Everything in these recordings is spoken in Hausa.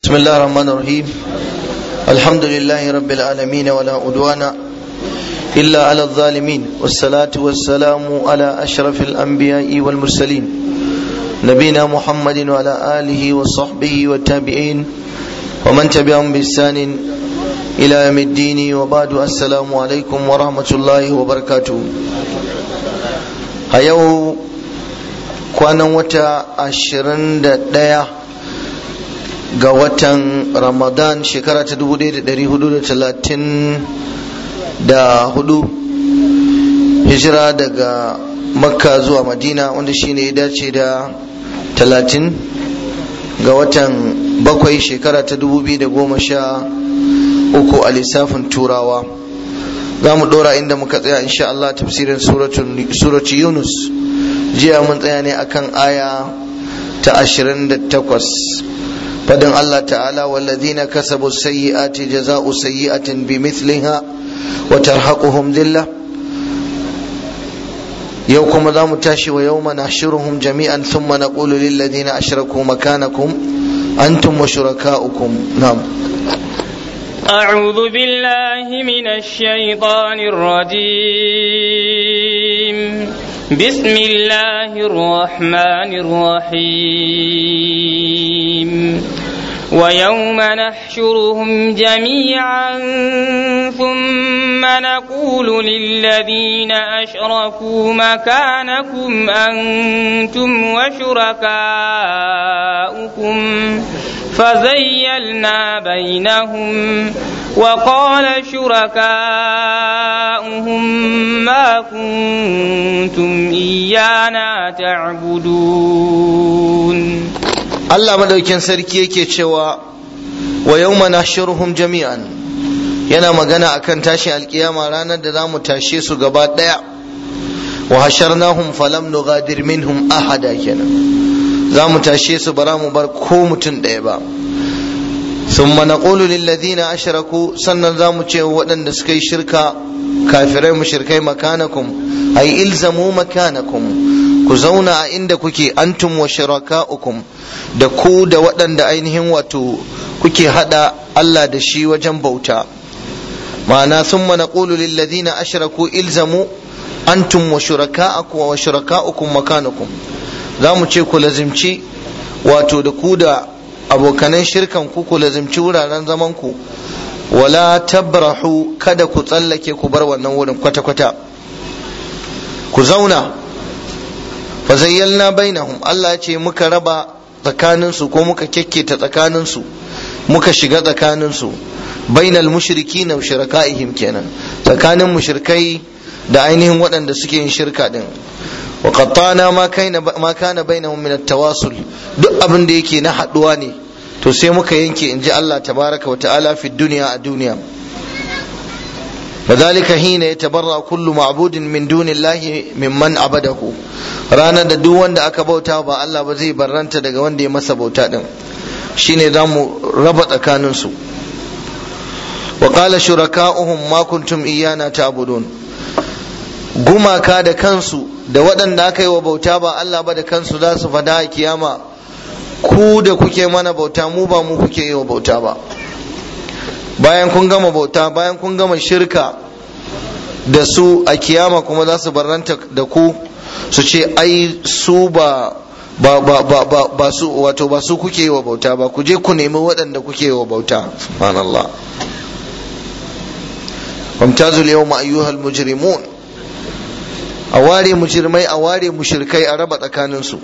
بسم الله الرحمن الرحيم الحمد لله رب العالمين ولا عدوان إلا على الظالمين والصلاة والسلام على أشرف الأنبياء والمرسلين نبينا محمد وعلى آله وصحبه والتابعين ومن تبعهم بإحسان إلى يوم الدين وبعد السلام عليكم ورحمة الله وبركاته هيو kwanan wata ashirin da ɗaya ga watan ramadan shekara ta dubu ɗaya da ɗari hudu da talatin da hudu hijira daga makka zuwa madina wanda shine ya dace da talatin ga watan bakwai shekara ta dubu biyu da goma sha uku a lissafin turawa za mu ɗora inda muka tsaya insha Allah tafsirin suratu yunus jiya mun tsaya ne akan aya ta ashirin da takwas fadin Allah ta'ala walladhina kasabu sayyi'ati jaza'u sayyi'atin bimithliha wa tarhaquhum dhillah yau kuma za mu tashi wa yawma nahshuruhum jami'an thumma naqulu lil ladina ashraku makanakum antum wa shurakaukum na'am أعوذ بالله من الشيطان الرجيم بسم الله الرحمن الرحيم ويوم نحشرهم جميعا ثم نقول للذين أشركوا مكانكم أنتم وشركاؤكم فزيلنا بينهم وقال شركاؤهم ما كنتم إيانا تعبدون Allah madaukin sarki yake cewa wa yawma nahshuruhum jami'an yana magana akan tashin alkiyama ranar da zamu tashe su gaba daya wa hasharnahum falam nughadir minhum ahada kenan zamu tashe su bara mu bar ko mutum daya ba ثم نقول للذين أشركوا sannan zamu ce waɗanda suka yi shirka kafirai mushrikai makanakum ay ilzamu makanakum ku zauna a inda kuke antum wa shirakaukum da ku da waɗanda ainihin wato kuke hada Allah da shi wajen bauta ma'ana thumma naqulu lil ladina ashraku ilzamu antum wa shurakaukum wa shirakaukum makanakum zamu ce ku lazimci wato da ku da abokanan shirkan ku ku lazimci wuraren zaman ku wala tabrahu kada ku tsallake ku bar wannan wurin kwata-kwata ku zauna fa zayyalna bainahum Allah ya ce muka raba tsakaninsu ko muka kyakketa tsakaninsu muka shiga tsakaninsu bainal mushrikina wa shirakaihim kenan tsakanin mushrikai da ainihin waɗanda suke yin shirka din wa qattana ma kaina ma kana bainahum min at-tawasul duk abin da yake na haduwa ne to sai muka yanke in ji Allah tabaraka wa ta'ala fi duniya a duniya وذلك حين يتبرأ كل معبود من دون الله ممن عبده ranar da duk wanda aka bauta ba Allah ba zai barranta daga wanda ya masa bauta din shine za mu raba tsakaninsu wa qala shuraka'uhum ma kuntum iyana ta'budun gumaka da kansu da waɗanda aka yi wa bauta ba Allah ba da kansu za su fada a kiyama ku da kuke mana bauta mu ba mu kuke yi wa bauta ba bayan kun gama bauta bayan kun gama shirka da su a kiyama kuma za su barranta da ku su ce ai su ba ba ba ba ba ba su wato ba su kuke yi wa bauta ba ku je ku nemi waɗanda kuke yi wa bauta subhanallah wamtazu yawma ayyuhal mujrimun a ware mujrimai a ware mushrikai a raba tsakanin su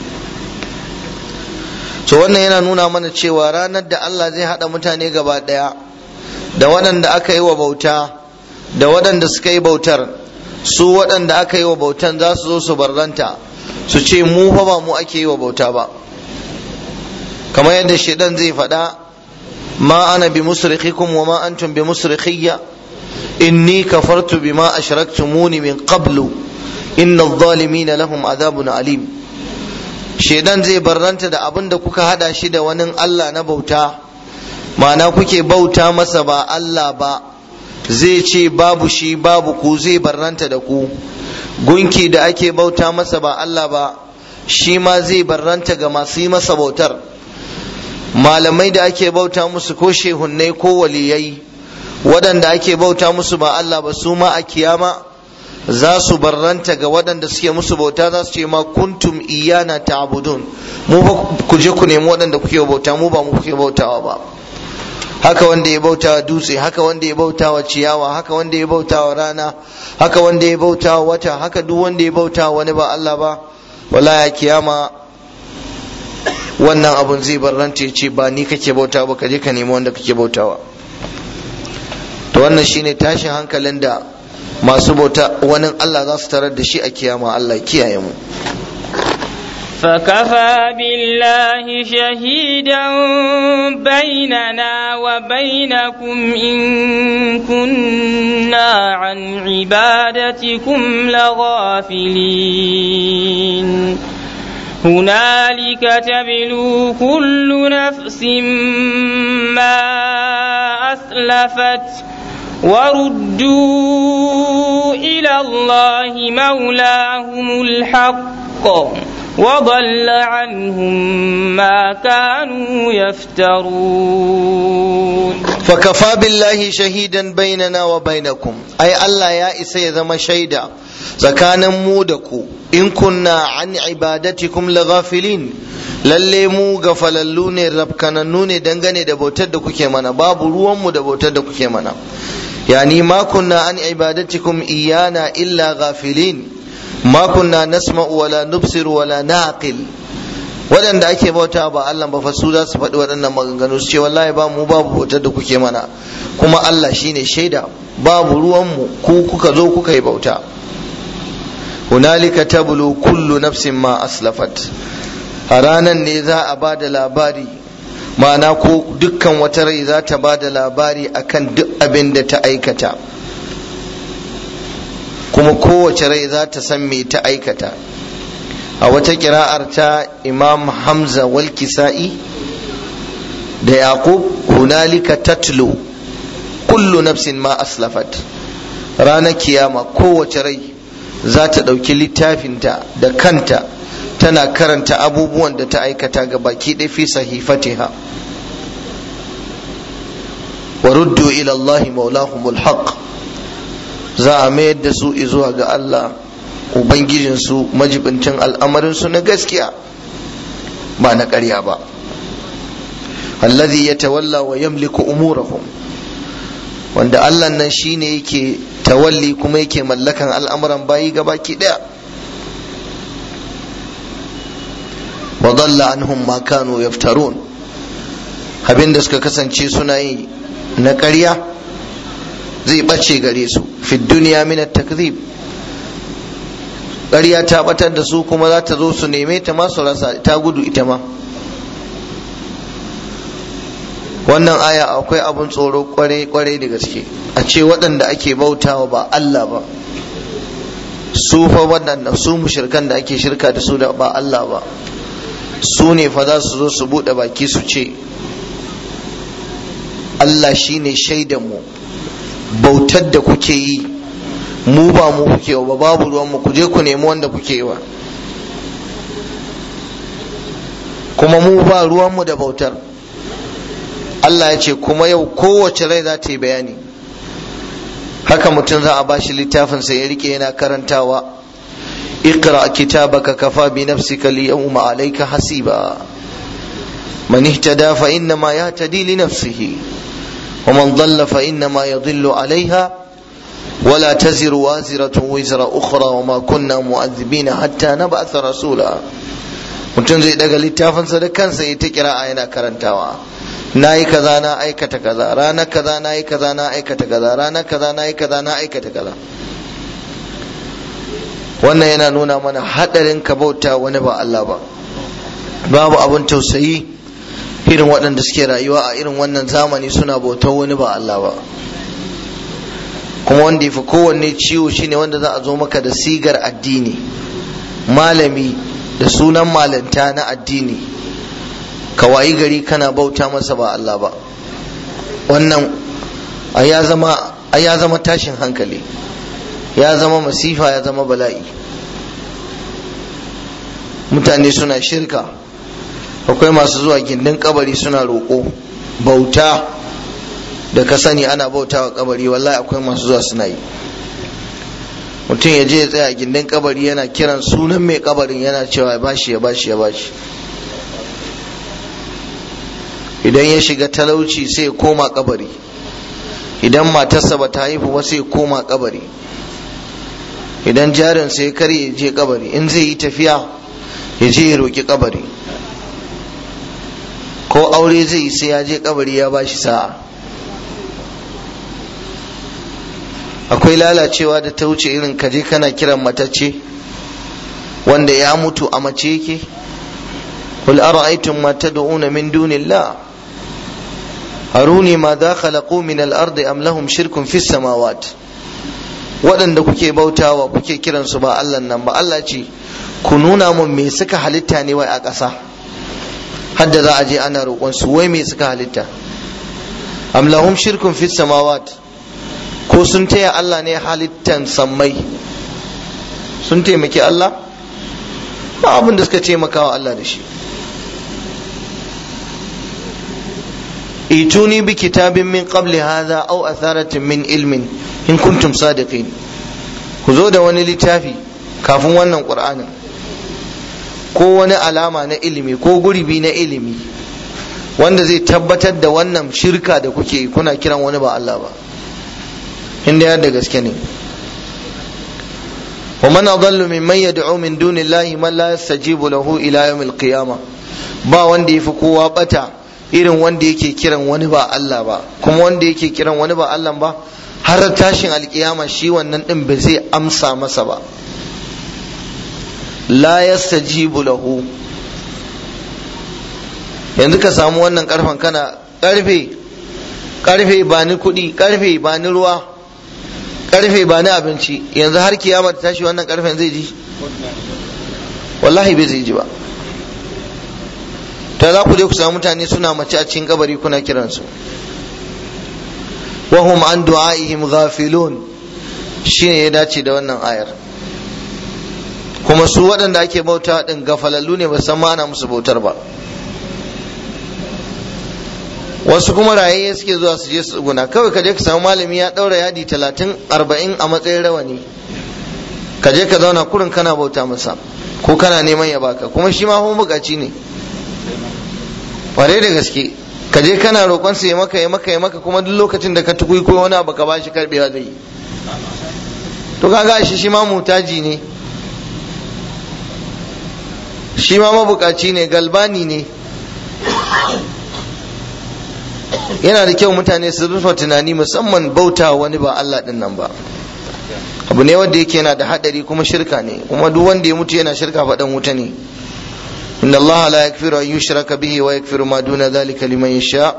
so wannan yana nuna mana cewa ranar da Allah zai haɗa mutane gaba ɗaya da waɗanda aka yi wa bauta da waɗanda suka yi bautar su waɗanda aka yi wa bautan za su zo su barranta su ce mu fa ba mu ake yi wa bauta ba kamar yadda shaidan zai faɗa ma ana bi musrikhikum wa ma antum bi musrikhiyya inni kafartu bima ashraktumuni min qablu inna adh-dhalimina lahum adhabun alim shaidan zai barranta da abin da kuka hada shi da wani Allah na bauta ma'ana kuke bauta masa ba Allah ba zai ce babu shi babu ku zai barranta da ku gunki da ake bauta masa ba Allah ba shi ma zai barranta ga masu yi masa bautar malamai da ake bauta musu ko shehunnai ko waliyai waɗanda ake bauta musu ba Allah ba su ma a kiyama za su barranta ga waɗanda suke musu bauta za su ce ma kuntum iyana ta'budun mu ba ku je ku nemi waɗanda kuke bauta mu ba mu kuke bautawa ba haka wanda ya bautawa dutse haka wanda ya bautawa ciyawa haka wanda ya bautawa rana haka wanda ya bautawa wata haka duk wanda ya bautawa wani ba Allah ba wala ya kiyama wannan abun zai barranta ya ce ba ni kake bautawa ba ka je ka nemi wanda kake bautawa to wannan shine tashin hankalin da masu bauta wani Allah za su tarar da shi a kiyama Allah kiyaye mu فكفى بالله شهيدا بيننا وبينكم إن كنا عن عبادتكم لغافلين هنالك تبلو كل نفس ما أسلفت وردوا إلى الله مولاهم الحق وضل عنهم ما كانوا يفترون فكفى بالله شهيدا بيننا وبينكم أي الله يا إسي ذم شيدا tsakanin mu da ku in kunna an ibadatikum laghafilin lalle mu gafalallu ne rabkanannu ne dangane da bautar da kuke mana babu ruwanmu da bautar da kuke mana yani ma kunna an ibadatikum iyana illa ghafilin ma kunna nasma'u wala nubsiru wala naqil waɗanda ake bauta ba Allah ba fa su za su faɗi waɗannan maganganu su ce wallahi ba mu babu bautar da kuke mana kuma Allah shine shaida babu ruwanmu ku kuka zo kuka yi bauta hunalika tablu kullu nafsin ma aslafat a ranan ne za a ba da labari ma'ana ko dukkan wata rai za ta ba da labari akan duk abin da ta aikata kuma kowace rai za ta san me ta aikata a wata kira'ar ta imam hamza wal kisa'i da yaqub hunalika tatlu kullu nafsin ma aslafat ranar kiyama kowace rai za ta ɗauki littafinta da kanta tana karanta abubuwan da ta aikata ga baki ɗaya fi sahifatiha wa ruddu ila Allahi maulahumul haq za a mayar da su zuwa ga Allah ubangijinsu majibincin al'amarinsu na gaskiya ba na ƙarya ba allazi ya tawalla wa yamliku umurahum wanda Allah nan shine yake tawalli kuma yake mallakan al'amuran bayi gabaki daya wa dalla anhum ma kanu yaftarun abinda suka kasance suna yi na ƙarya zai ɓace gare su fi duniya min takzib ƙarya ta batar da su kuma za ta zo su neme ta ma su rasa ta gudu ita ma wannan aya akwai abun tsoro kwarai-kwarai da gaske a ce waɗanda ake bautawa ba Allah ba su fa waɗanda su mushirkan da ake shirka da su da ba Allah ba su ne fa za su zo su buɗe baki su ce Allah shine shaidan mu bautar da kuke yi mu ba mu kuke ba babu ruwan mu ku je ku nemi wanda kuke wa kuma mu ba ruwan mu da bautar Allah ya ce kuma yau kowace rai za ta yi bayani haka mutum za a ba shi littafinsa ya rike yana karantawa اقرأ كتابك كفى بنفسك اليوم عليك حسيبا من اهتدى فإنما يهتدي لنفسه ومن ضل فإنما يضل عليها ولا تزر وازرة وزر أخرى وما كنا مؤذبين حتى نبعث رسولا mutum zai daga littafinsa da kansa ya ta kira yana karantawa na yi kaza na aikata kaza ranar kaza na yi kaza na aikata kaza ranar kaza na yi kaza na aikata kaza wannan yana nuna mana hadarin ka bauta wani ba Allah ba babu abin tausayi irin waɗanda suke rayuwa a irin wannan zamani suna bautar wani ba Allah ba kuma wanda ya fi kowanne ciwo shine wanda za a zo maka da sigar addini malami da sunan malanta na addini ka wayi gari kana bauta masa ba Allah ba wannan ya zama tashin hankali ya zama masifa ya zama bala'i mutane suna shirka akwai masu zuwa gindin kabari suna roƙo bauta da ka sani ana bauta wa kabari wallahi akwai masu zuwa suna yi mutum ya je ya tsaya gindin kabari yana kiran sunan mai kabarin yana cewa ya bashi ya bashi ya bashi idan ya shiga talauci sai ya koma kabari idan matarsa ba ta haifu ba sai ya koma kabari idan jarin sai kare ya je kabari in zai yi tafiya ya je ya roƙi kabari ko aure zai yi sai ya je kabari ya bashi sa'a akwai lalacewa da ta wuce irin kaje kana kiran matacce wanda ya mutu a mace yake قل أرأيتم ما تدعون من دون الله أروني ماذا خلقوا من الأرض أم لهم شرك في السماوات waɗanda kuke bautawa kuke kiransu ba Allah nan ba Allah ce ku nuna mun me suka halitta ne wai a ƙasa hadda za a je ana roƙon su wai me suka halitta am lahum shirkun fis samawat ko sun taya Allah ne halittan sammai sun taimaki Allah ba abin da suka taimaka wa Allah da shi ituni bi kitabin min qabli hadha aw atharatin min ilmin in kuntum sadiqin ku zo da wani littafi kafin wannan qur'anin ko wani alama na ilimi ko gurbi na ilimi wanda zai tabbatar da wannan shirka da kuke kuna kiran wani ba Allah ba inda ya da gaske ne ومن أضل ممن يدعو من دون الله من لا يستجيب له إلى يوم القيامة ba wanda ya fi kowa bata irin wanda yake kiran wani ba Allah ba kuma wanda yake kiran wani ba Allah ba har tashin alkiyama shi wannan din ba zai amsa masa ba la yastajibu lahu yanzu ka samu wannan karfan kana karfe karfe ba ni kuɗi karfe ba ni ruwa karfe ba ni abinci yanzu har kiyama ta tashi wannan karfen zai ji wallahi bai zai ji ba ta za ku je ku samu mutane suna mace a cikin kabari kuna kiransu wahum an du'a'ihim ghafilun shine ya dace da wannan ayar kuma su waɗanda ake bauta din gafalallu ne ba san ma ana musu bautar ba wasu kuma raye suke zuwa su je su guna kawai ka je ka samu malami ya ɗaura yadi talatin arba'in a matsayin rawani ka je ka zauna kurin kana bauta masa ko kana neman ya baka kuma shi ma kuma bukaci ne ƙwarai da gaske ka je kana roƙon sa ya maka ya maka ya maka kuma duk lokacin da ka tukui ko wani abu ka bashi karbewa zai yi to kaga shi shi ma mutaji ne shi ma mabukaci ne galbani ne yana da kyau mutane su rufe tunani musamman bauta wani ba Allah din nan ba abu ne wanda yake yana da hadari kuma shirka ne kuma duk wanda ya mutu yana shirka faɗan wuta ne inna Allah la yakfiru an yushraka bihi wa yakfiru ma duna dhalika liman yasha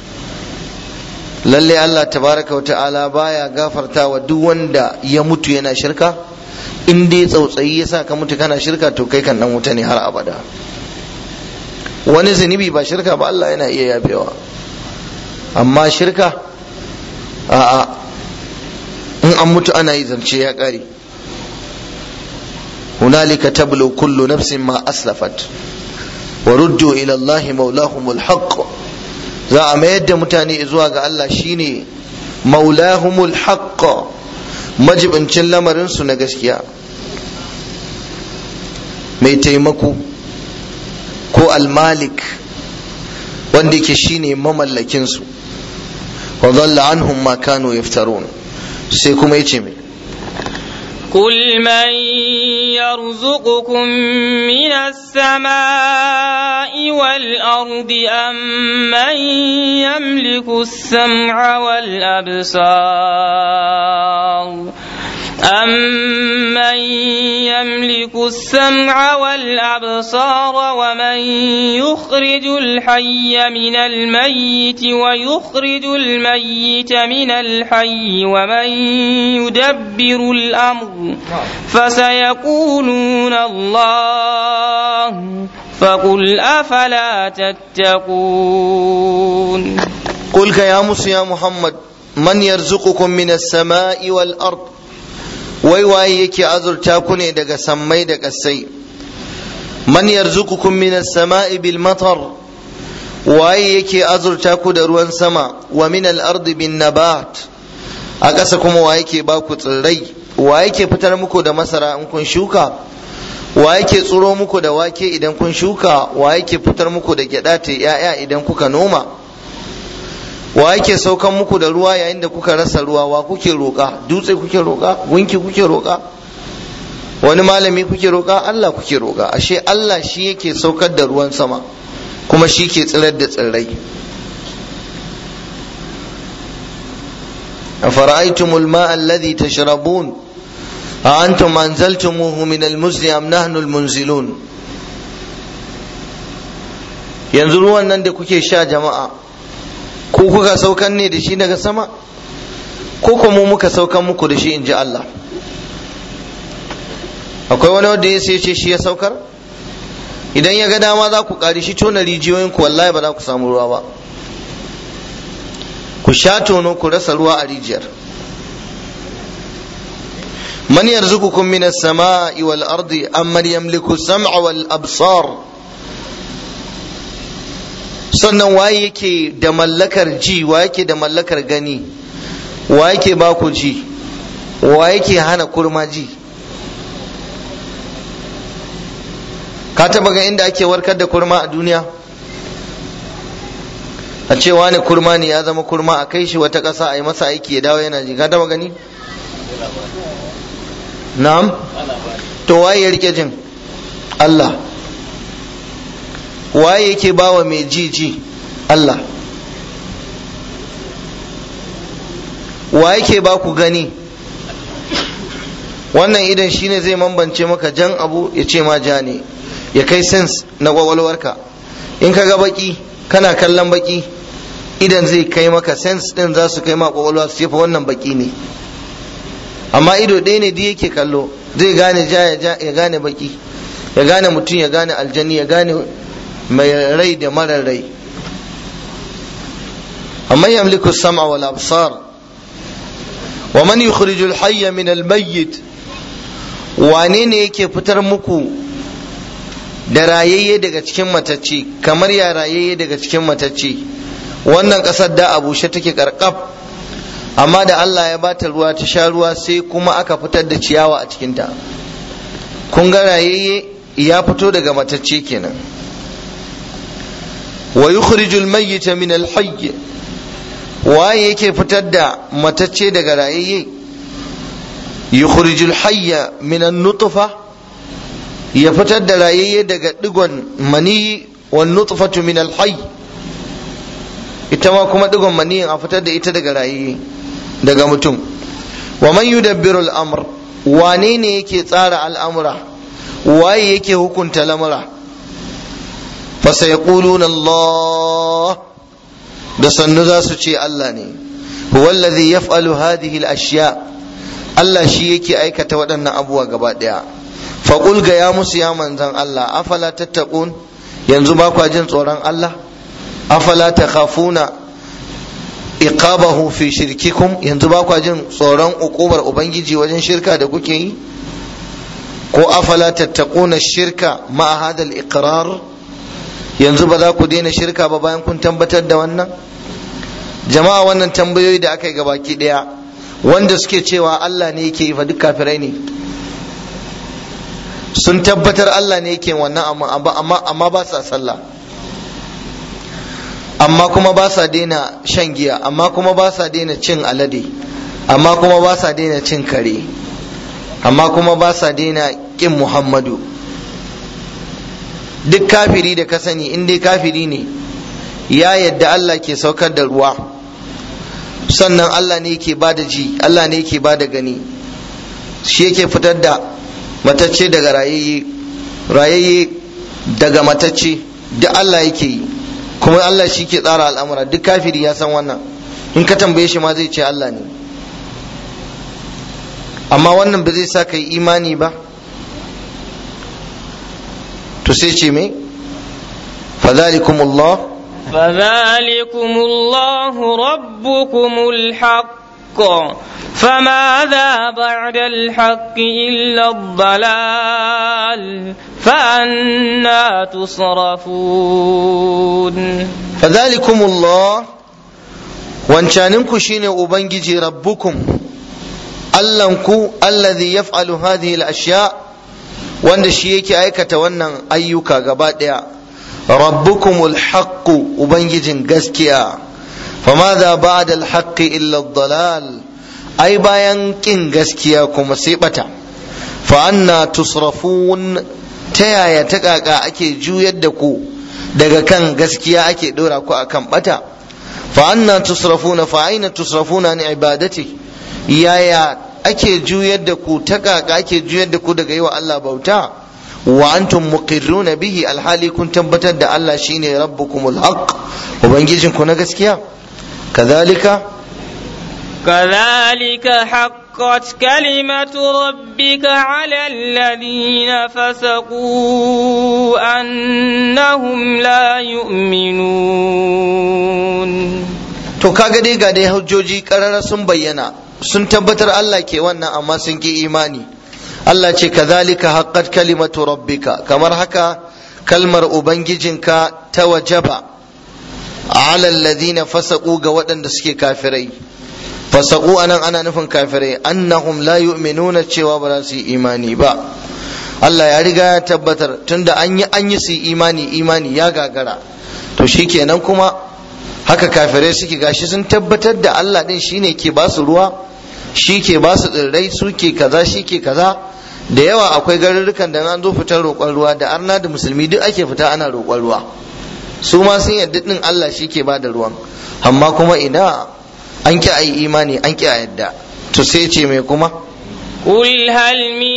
lalle Allah tabaraka wa ta'ala baya gafarta wa duk wanda ya mutu yana shirka in dai tsautsayi ya sa ka mutu kana shirka to kai kan dan wuta ne har abada wani zunubi ba shirka ba Allah yana iya yafewa amma shirka a'a in an mutu ana yi zance ya ƙare hunalika tablu kullu nafsin ma aslafat wa ruddu ila Allah maulahumul haqq za a mayar da mutane zuwa ga Allah shine maulahumul haqq majibincin lamarin su na gaskiya mai taimako ko almalik wanda yake shine mamallakin su wa dhalla anhum ma kanu yaftarun sai kuma yace mai قل من يرزقكم من السماء والأرض أم من يملك السمع والأبصار أمن يملك السمع والأبصار ومن يخرج الحي من الميت ويخرج الميت من الحي ومن يدبر الأمر فسيقولون الله فقل أفلا تتقون قل يا موسى يا محمد من يرزقكم من السماء والأرض wai waye yake azurta ku ne daga sammai da ƙasai man yarzuqukum minas sama'i bil matar waye yake azurta ku da ruwan sama wa min al-ardi bin nabat a ƙasa kuma wa yake ba ku tsirrai wa yake fitar muku da masara in kun shuka wa yake tsiro muku da wake idan kun shuka wa yake fitar muku da gyada ta yaya idan kuka noma wa yake saukan muku da ruwa yayin da kuka rasa ruwa wa kuke roƙa dutse kuke roƙa gunki kuke roƙa wani malami kuke roƙa Allah kuke roƙa ashe Allah shi yake saukar da ruwan sama kuma shi ke tsirar da tsirrai أفرأيتم الماء الذي تشربون أأنتم أنزلتموه من المزن أم نحن المنزلون yanzu ruwan nan da kuke sha jama'a ko kuka saukan ne da shi daga sama ko kuma muka saukan muku da shi in ji Allah akwai wani wanda ya sai ce shi ya saukar idan ya ga dama za ku ƙari shi tona rijiyoyin ku wallahi ba za ku samu ruwa ba ku sha tono ku rasa ruwa a rijiyar man yarzuqukum min as-sama'i wal ardi amman yamliku as-sam'a wal absar sannan waye yake da mallakar ji wa yake da mallakar gani wa yake ba ku ji wa yake hana kurma ji ka taba ga inda ake warkar da kurma a duniya a ce wani kurma ne ya zama kurma a kai shi wata ƙasa a yi masa aiki ya dawo yana ji ka taba gani na'am to waye ya rike jin Allah waye yake bawa mai ji ji Allah wa yake ba ku gani wannan idan shine zai mambance maka jan abu ya ce ma ja ne ya kai sens na kwakwalwarka in ka ga baki kana kallon baki idan zai kai maka sens din za su kai ma kwakwalwa su fa wannan baki ne amma ido ɗaya ne duk yake kallo zai gane ja ya gane baki ya gane mutum ya gane aljani ya gane mai rai da marar rai amma yamliku sam'a wal absar wa man yukhrijul hayya min al mayyit wane ne yake fitar muku da rayayye daga cikin matacce kamar ya rayayye daga cikin matacce wannan ƙasar da a bushe take karkaf amma da Allah ya bata ruwa ta sha ruwa sai kuma aka fitar da ciyawa a cikinta kun ga rayayye ya fito daga matacce kenan wa yukhrijul mayyita min al hayy waye yake fitar da matacce daga rayayye yukhrijul hayya min an nutfa ya fitar da rayayye daga digon mani wan nutfatu min al hayy ita ma kuma digon maniyin a fitar da ita daga rayayye daga mutum wa man yudabbiru al amr wane ne yake tsara al'amura waye yake hukunta lamura fasayaquluna Allah da sannu za su ce Allah ne huwa alladhi yaf'alu hadhihi al-ashya Allah shi yake aikata waɗannan abubuwa gaba ɗaya faqul ga ya musu ya manzan Allah afala tattaqun yanzu ba kwa jin tsoron Allah afala takhafuna iqabahu fi shirkikum yanzu ba kwa jin tsoron ukubar ubangiji wajen shirka da kuke yi ko afala tattaquna shirka ma hadha al-iqrar yanzu ba za ku daina shirka ba bayan kun tabbatar da wannan jama'a wannan tambayoyi da aka yi gabaki daya wanda suke cewa Allah ne yake yi fa duk kafirai ne sun tabbatar Allah ne yake wannan amma amma ba sa sallah amma kuma ba sa daina shan giya amma kuma ba sa daina cin alade amma kuma ba sa daina cin kare amma kuma ba sa daina kin Muhammadu duk kafiri da ka sani in dai kafiri ne ya yadda Allah ke saukar da ruwa sannan Allah ne yake ba da ji Allah ne yake ba da gani shi yake fitar da matacce daga rayayye rayayye daga matacce duk Allah yake yi kuma Allah shi ke tsara al'amura duk kafiri ya san wannan in ka tambaye shi ma zai ce Allah ne amma wannan ba zai sa ka yi imani ba to sai ce me fadhalikumullah فذلكم الله ربكم الحق فماذا بعد الحق إلا الضلال فأنا تصرفون فذلكم الله wancaninku shine ubangiji rabbukum allanku alladhi yaf'alu hadhihi al-ashya wanda shi yake aikata wannan ayyuka gaba daya rabbukumul haqqu ubangijin gaskiya famadha ba'da al-haqqi illa ad-dalal ai bayan kin gaskiya kuma sai bata fa anna tusrafun ta yaya ta kaka ake juyar da ku daga kan gaskiya ake dora ku akan bata fa anna tusrafuna fa aina tusrafuna an ibadati yaya ake juyar da ku ta kaka ake juyar da ku daga yi wa Allah bauta wa antum muqirruna bihi alhali kun tabbatar da Allah shine rabbukumul haqq ubangijin ku na gaskiya kadhalika كذلك حقت كلمة ربك على الذين فسقوا أنهم لا يؤمنون to kaga dai ga dai hujjoji karara sun bayyana sun tabbatar Allah ke wannan amma sun ki imani Allah ce kazalika haqqat kalimatu rabbika kamar haka kalmar ubangijinka ta wajaba ala alladhina fasaqu ga waɗanda suke kafirai fasaqu anan ana nufin kafirai annahum la yu'minuna cewa ba za su yi imani ba Allah ya riga ya tabbatar tunda an yi an yi su imani imani ya gagara to shikenan kuma haka kafirai suke gashi sun tabbatar da Allah din shine ke ba su ruwa shi ke ba su tsirrai su ke kaza shi ke kaza da yawa akwai garurrukan da an zo fitar roƙon ruwa da arna da musulmi duk ake fita ana roƙon ruwa su ma sun yadda din Allah shi ke ba da ruwan amma kuma ina an ki ayi imani an ki a yadda to sai ce mai kuma قل هل من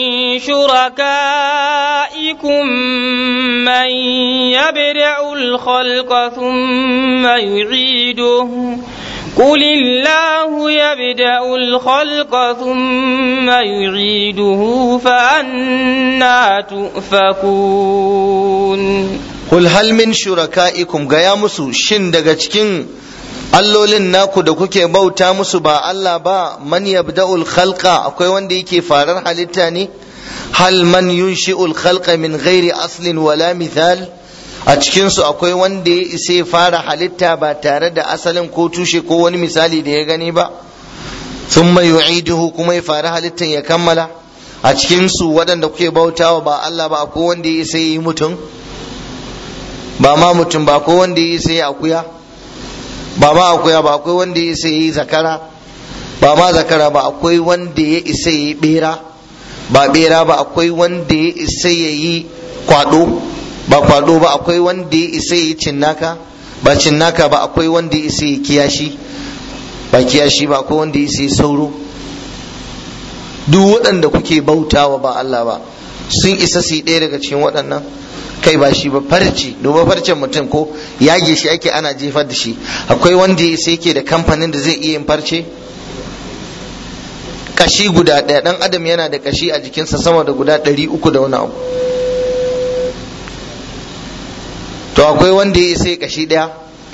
شركائكم من يبدع الخلق ثم يعيده قل الله يبدأ الخلق ثم يعيده فأنا تؤفكون قل هل من شركائكم gaya musu shin daga cikin allolin naku da kuke bauta musu ba Allah ba man yabda'ul khalqa akwai wanda yake farar halitta ne hal man yunshi'ul khalqa min ghairi aslin wala mithal a cikin su akwai wanda ya isa ya fara halitta ba tare da asalin ko tushe ko wani misali da ya gani ba thumma yu'iduhu kuma ya fara halittan ya kammala a cikin su waɗanda kuke bautawa ba Allah ba akwai wanda ya isa ya yi mutum ba ma mutum ba ko wanda ya isa ya akuya ba ma akuya ba akwai wanda ya isa ya yi zakara ba ma zakara ba akwai wanda ya isa ya yi bera ba bera ba akwai wanda ya isa ya yi kwado ba kwado ba akwai wanda ya isa ya yi cinnaka ba cinnaka ba akwai wanda ya isa ya kiyashi ba kiyashi ba akwai wanda ya isa ya sauro duk waɗanda kuke bautawa ba Allah ba sun isa su yi ɗaya daga cikin waɗannan kai ba shi ba farce domin farcen mutum ko yage shi ake ana jefar da shi akwai wanda ya sai yake da kamfanin da zai iya yin farce kashi guda ɗaya ɗan adam yana da kashi a jikinsa sama da guda ɗari uku da wani abu to akwai wanda ya sai kashi ɗaya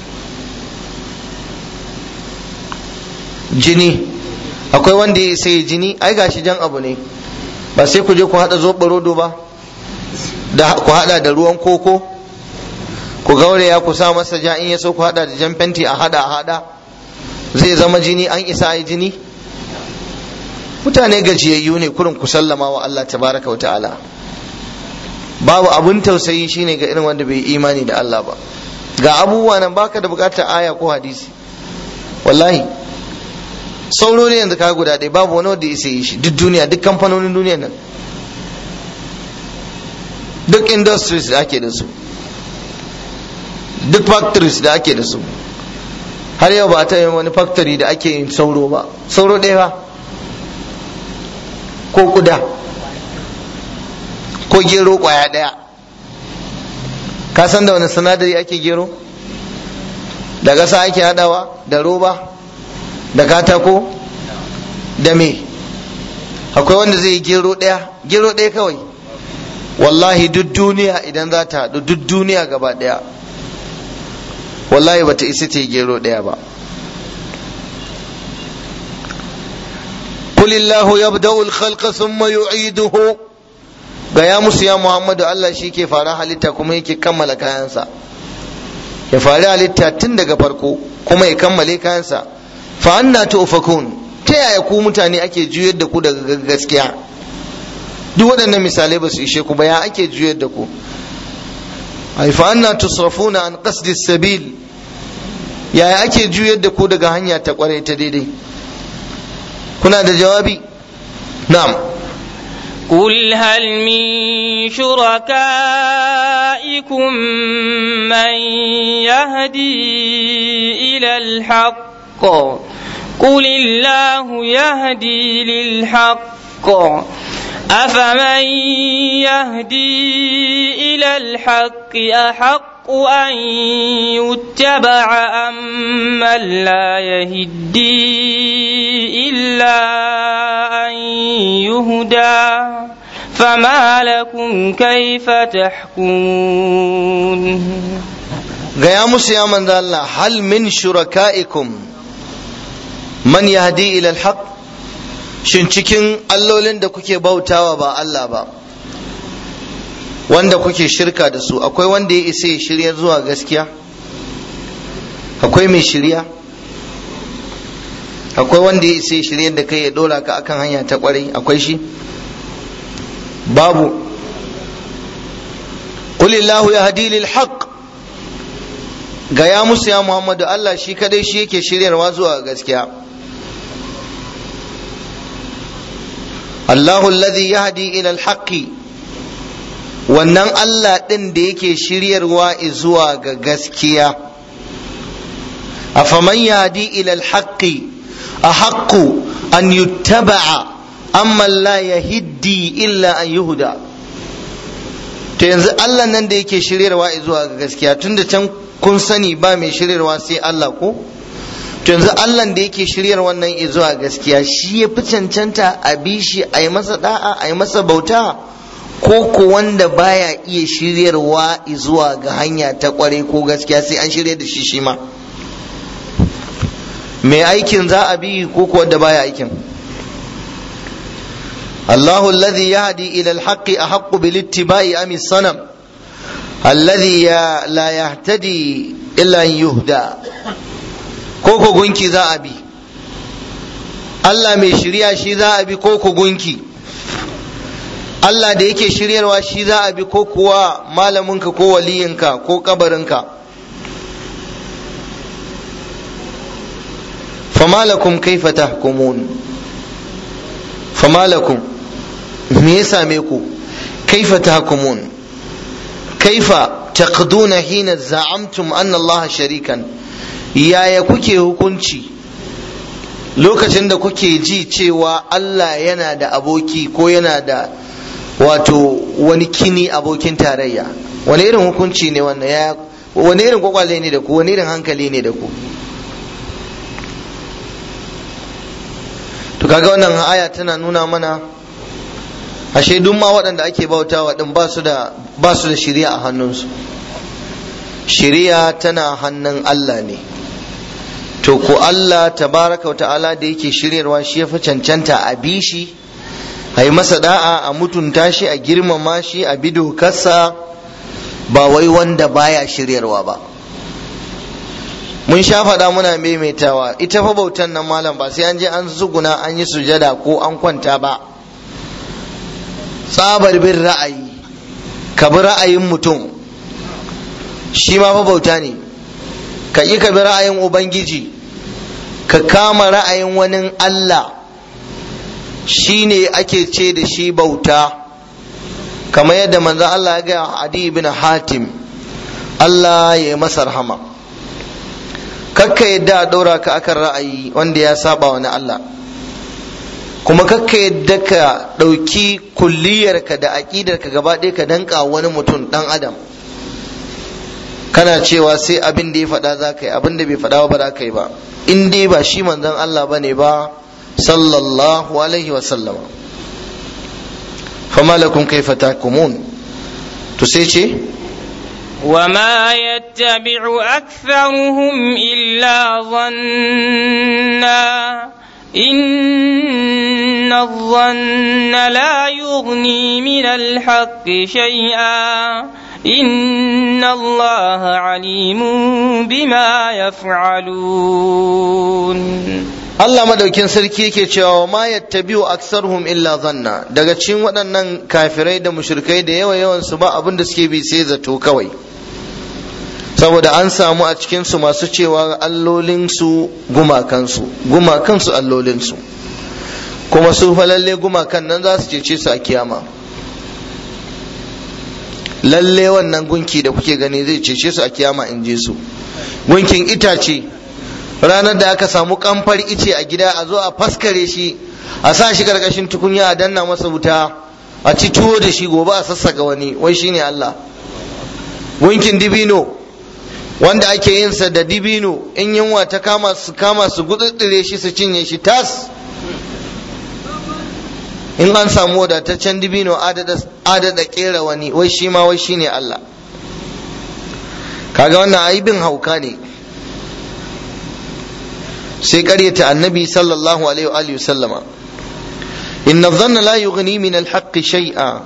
jini akwai wanda ya sai jini ai gashi jan abu ne ba sai ku je ku haɗa zoɓa rodo ba da ku hada da ruwan koko ku gauraya ku sa masa ja in ya so ku hada da jan fenti a hada a hada zai zama jini an isa yi jini mutane gajiyayyu ne kurin ku sallama wa Allah tabaraka wa ta'ala babu abun tausayi shine ga irin wanda bai imani da Allah ba ga abubuwa nan baka da bukatar aya ko hadisi wallahi sauro ne yanzu ka guda ɗaya babu wani wanda ya yi shi duk duniya duk kamfanonin duniya nan duk industries da ake da su duk factories da ake da su har yau ba ta yin wani factory da ake yin sauro ba sauro ɗaya ba ko kuda ko gero ƙwaya ɗaya ka san da wani sinadari ake gero da ƙasa ake haɗawa da roba da katako da me akwai wanda zai yi gero ɗaya gero ɗaya kawai wallahi duk duniya idan za ta haɗu duk duniya gaba ɗaya wallahi bata isa ta yi gero ɗaya ba قل الله يبدأ الخلق ثم يعيده gaya musu ya Muhammadu Allah shi ke fara halitta kuma yake kammala kayansa ya fari halitta tun daga farko kuma ya kammale kayansa fa anna tufakun ta yaya ku mutane ake juyar da ku daga gaskiya duk waɗannan misalai ba su ishe ku ba ya ake juyar da ku ai fa anna tusrafuna an qasdi sabil yaya ake juyar da ku daga hanya ta kwarai ta daidai kuna da jawabi na'am قل هل من شركائكم من يهدي إلى الحق قل الله يهدي للحق أفمن يهدي إلى الحق أحق أن يتبع أم من لا يهدي إلا أن يهدى فما لكم كيف تحكمون gaya musu ya manzo Allah hal min shuraka'ikum man yahdi ila al-haq shin cikin allolin da kuke bautawa ba Allah ba wanda kuke shirka da su akwai wanda ya isa ya shirya zuwa gaskiya akwai mai shirya akwai wanda ya isa ya shirya da kai ya dora ka akan hanya ta kwarai akwai shi babu qulillahu yahdi lil haqq gaya musu ya Muhammadu Allah shi kadai shi yake shiryarwa zuwa gaskiya Allahu alladhi yahdi ila al-haqqi wannan Allah ɗin da yake shiryarwa zuwa ga gaskiya afaman yahdi ila al-haqqi ahaqqu an yuttaba'a amma la yahdi illa an yuhda to yanzu Allah nan da yake shiryarwa zuwa ga gaskiya tunda can kun sani ba mai shiryarwa sai Allah ko to yanzu Allah da yake shiryar wannan zuwa gaskiya shi ya fi cancanta a bi shi a yi masa da'a a yi masa bauta ko ko wanda baya iya shiryarwa zuwa ga hanya ta kware ko gaskiya sai an shirya da shi shi ma mai aikin za a bi ko ko wanda baya aikin الله الذي يهدي إلى الحق أحق بالاتباع أم الصنم الذي لا يهتدي إلا أن يهدى كوكو gunki za a bi Allah mai shirya shi za a bi koko gunki Allah da yake shiryarwa shi za a bi ko kuwa malaminka ko waliyinka ko kabarinka famalakum kaifa tahkumun famalakum me ya same ku kaifa tahkumun kaifa taqduna hina za'amtum anna Allah sharikan yaya kuke hukunci lokacin da kuke ji cewa Allah yana da aboki ko yana da wato wani kini abokin tarayya wani irin hukunci ne wannan ya wani irin kwakwale ne da ku wani irin hankali ne da ku to kaga wannan aya tana nuna mana ashe duk ma waɗanda ake bautawa din ba su da ba su da shari'a a hannunsu shari'a tana hannun Allah ne to ko Allah tabaraka wa ta'ala da yake shiryarwa shi ya fi cancanta a bi shi a yi masa da'a a mutunta shi a girmama shi a bi dokarsa ba wai wanda baya shiryarwa ba mun sha faɗa muna maimaitawa ita fa bautan nan malam ba sai an je an zuguna an yi sujada ko an kwanta ba tsabar bin ra'ayi ka bi ra'ayin mutum shi ma fa bauta ne ka yi ka bi ra'ayin ubangiji ka kama ra'ayin wani Allah shi ne ake ce da shi bauta kamar yadda manzo Allah ya gaya Adi ibn Hatim Allah ya yi masa rahama kakka yadda a ɗora ka akan ra'ayi wanda ya saba wani Allah kuma kakka yadda ka ɗauki kulliyarka da aƙidarka gaba ɗaya ka danka wani mutum ɗan adam kana cewa sai abin da ya faɗa za ka yi abin da bai faɗa ba za ka yi ba in dai ba shi manzon Allah ba ne ba sallallahu alaihi wa sallama fama lakum kaifa tahkumun to sai ce وما يتبع أكثرهم إلا ظنا إن الظن لا يغني من الحق شيئا إن الله عليم بما يفعلون Allah madaukin sarki yake cewa ma yattabi'u aktsaruhum illa zanna daga cikin waɗannan kafirai da mushrikai da yawa yawan su ba abin da suke bi sai zato kawai saboda an samu a cikin su masu cewa allolin su gumakan su gumakan su allolin su kuma su fa lalle gumakan nan za su cece su a kiyama lalle wannan gunki da kuke gani zai cece su a kiyama in je su gunkin itace ranar da aka samu kamfar ice a gida a zo a faskare shi a sa shi karkashin tukunya a danna masa wuta a ci tuwo da shi gobe a sassaka wani wai shine Allah gunkin dibino wanda ake yin sa da dibino in yunwa ta kama su kama su gududdure shi su cinye shi tas in an samu wadataccen dibino adada kera wani wai shi ma wai shine Allah kaga wannan aibin hauka ne sai karyata annabi sallallahu alaihi wa sallama inna dhanna la yughni min al-haqq shay'a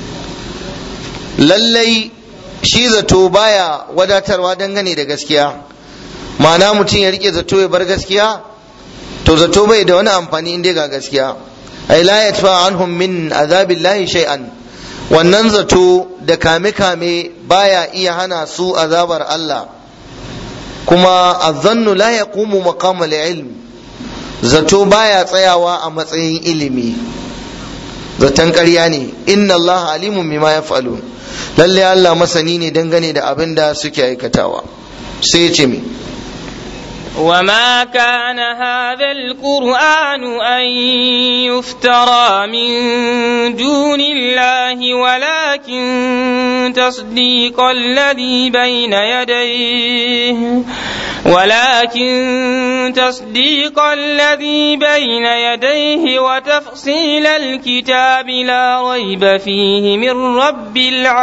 lallai shi zato baya wadatarwa dangane da gaskiya ma'ana mutum ya rike zato ya bar gaskiya to zato bai da wani amfani inda ga gaskiya ay la yatfa anhum min azabillahi shay'an wannan zato da kame kame baya iya hana su azabar Allah kuma azzannu la yaqumu maqama ilm zato baya tsayawa a matsayin ilimi zaton ƙarya ne inna Allah alimun bima yaf'alun lalle Allah masani ne dangane da abin da suke aikatawa sai ya ce me وما كان هذا القرآن أن يفترى من دون الله ولكن تصديق الذي بين يديه ولكن تصديق الذي بين يديه وتفصيل الكتاب لا ريب فيه من رب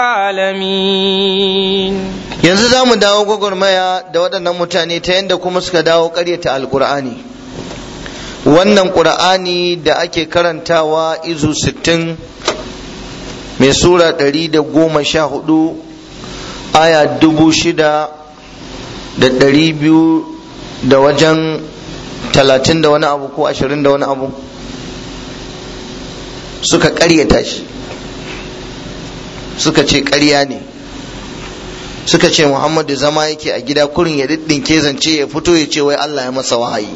العالمين yanzu za mu dawo gwagwarmaya da waɗannan mutane ta yadda kuma suka dawo ƙaryata alƙur'ani wannan ƙur'ani da ake karantawa izu sittin mai sura ɗari da goma sha hudu aya dubu shida da ɗari biyu da wajen talatin da wani abu ko ashirin da wani abu suka ƙaryata shi suka ce ƙarya ne suka ce Muhammadu zama yake a gida kurin ya diddinke zance ya fito ya ce wai Allah ya masa wahayi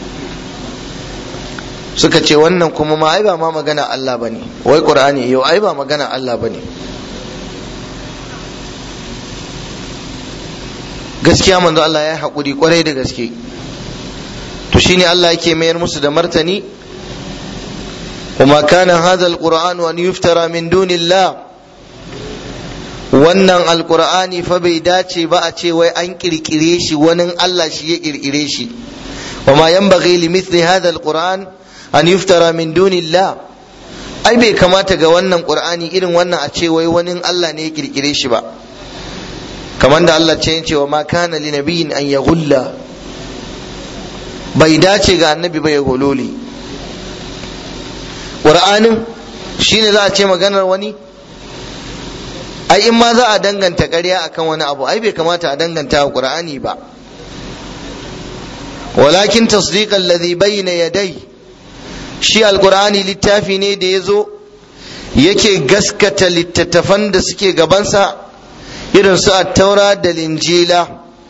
suka ce wannan kuma ma ai ba ma magana Allah bane wai Qur'ani yau ai ba magana Allah bane gaskiya manzo Allah ya haƙuri kwarai da gaske to shine Allah yake mayar musu da martani وما كان هذا القرآن أن يفترى من دون الله wannan alkur'ani fa bai dace ba a ce wai an kirkire shi wani Allah shi ya kirkire shi wa ma yanbaghi li mithli hadha alquran an yuftara min dunillah ai bai kamata ga wannan qur'ani irin wannan a ce wai wani Allah ne ya kirkire shi ba kamar da Allah ce cewa ma kana li nabiyyin an yaghulla bai dace ga annabi ba ya gololi qur'anin shine za a ce maganar wani ai in ma za a danganta ƙarya akan wani abu ai bai kamata a danganta wa qur'ani ba walakin tasdiq alladhi bayna yadai shi alqur'ani littafi ne da yazo yake gaskata littattafan da suke gabansa irin su at-taura da linjila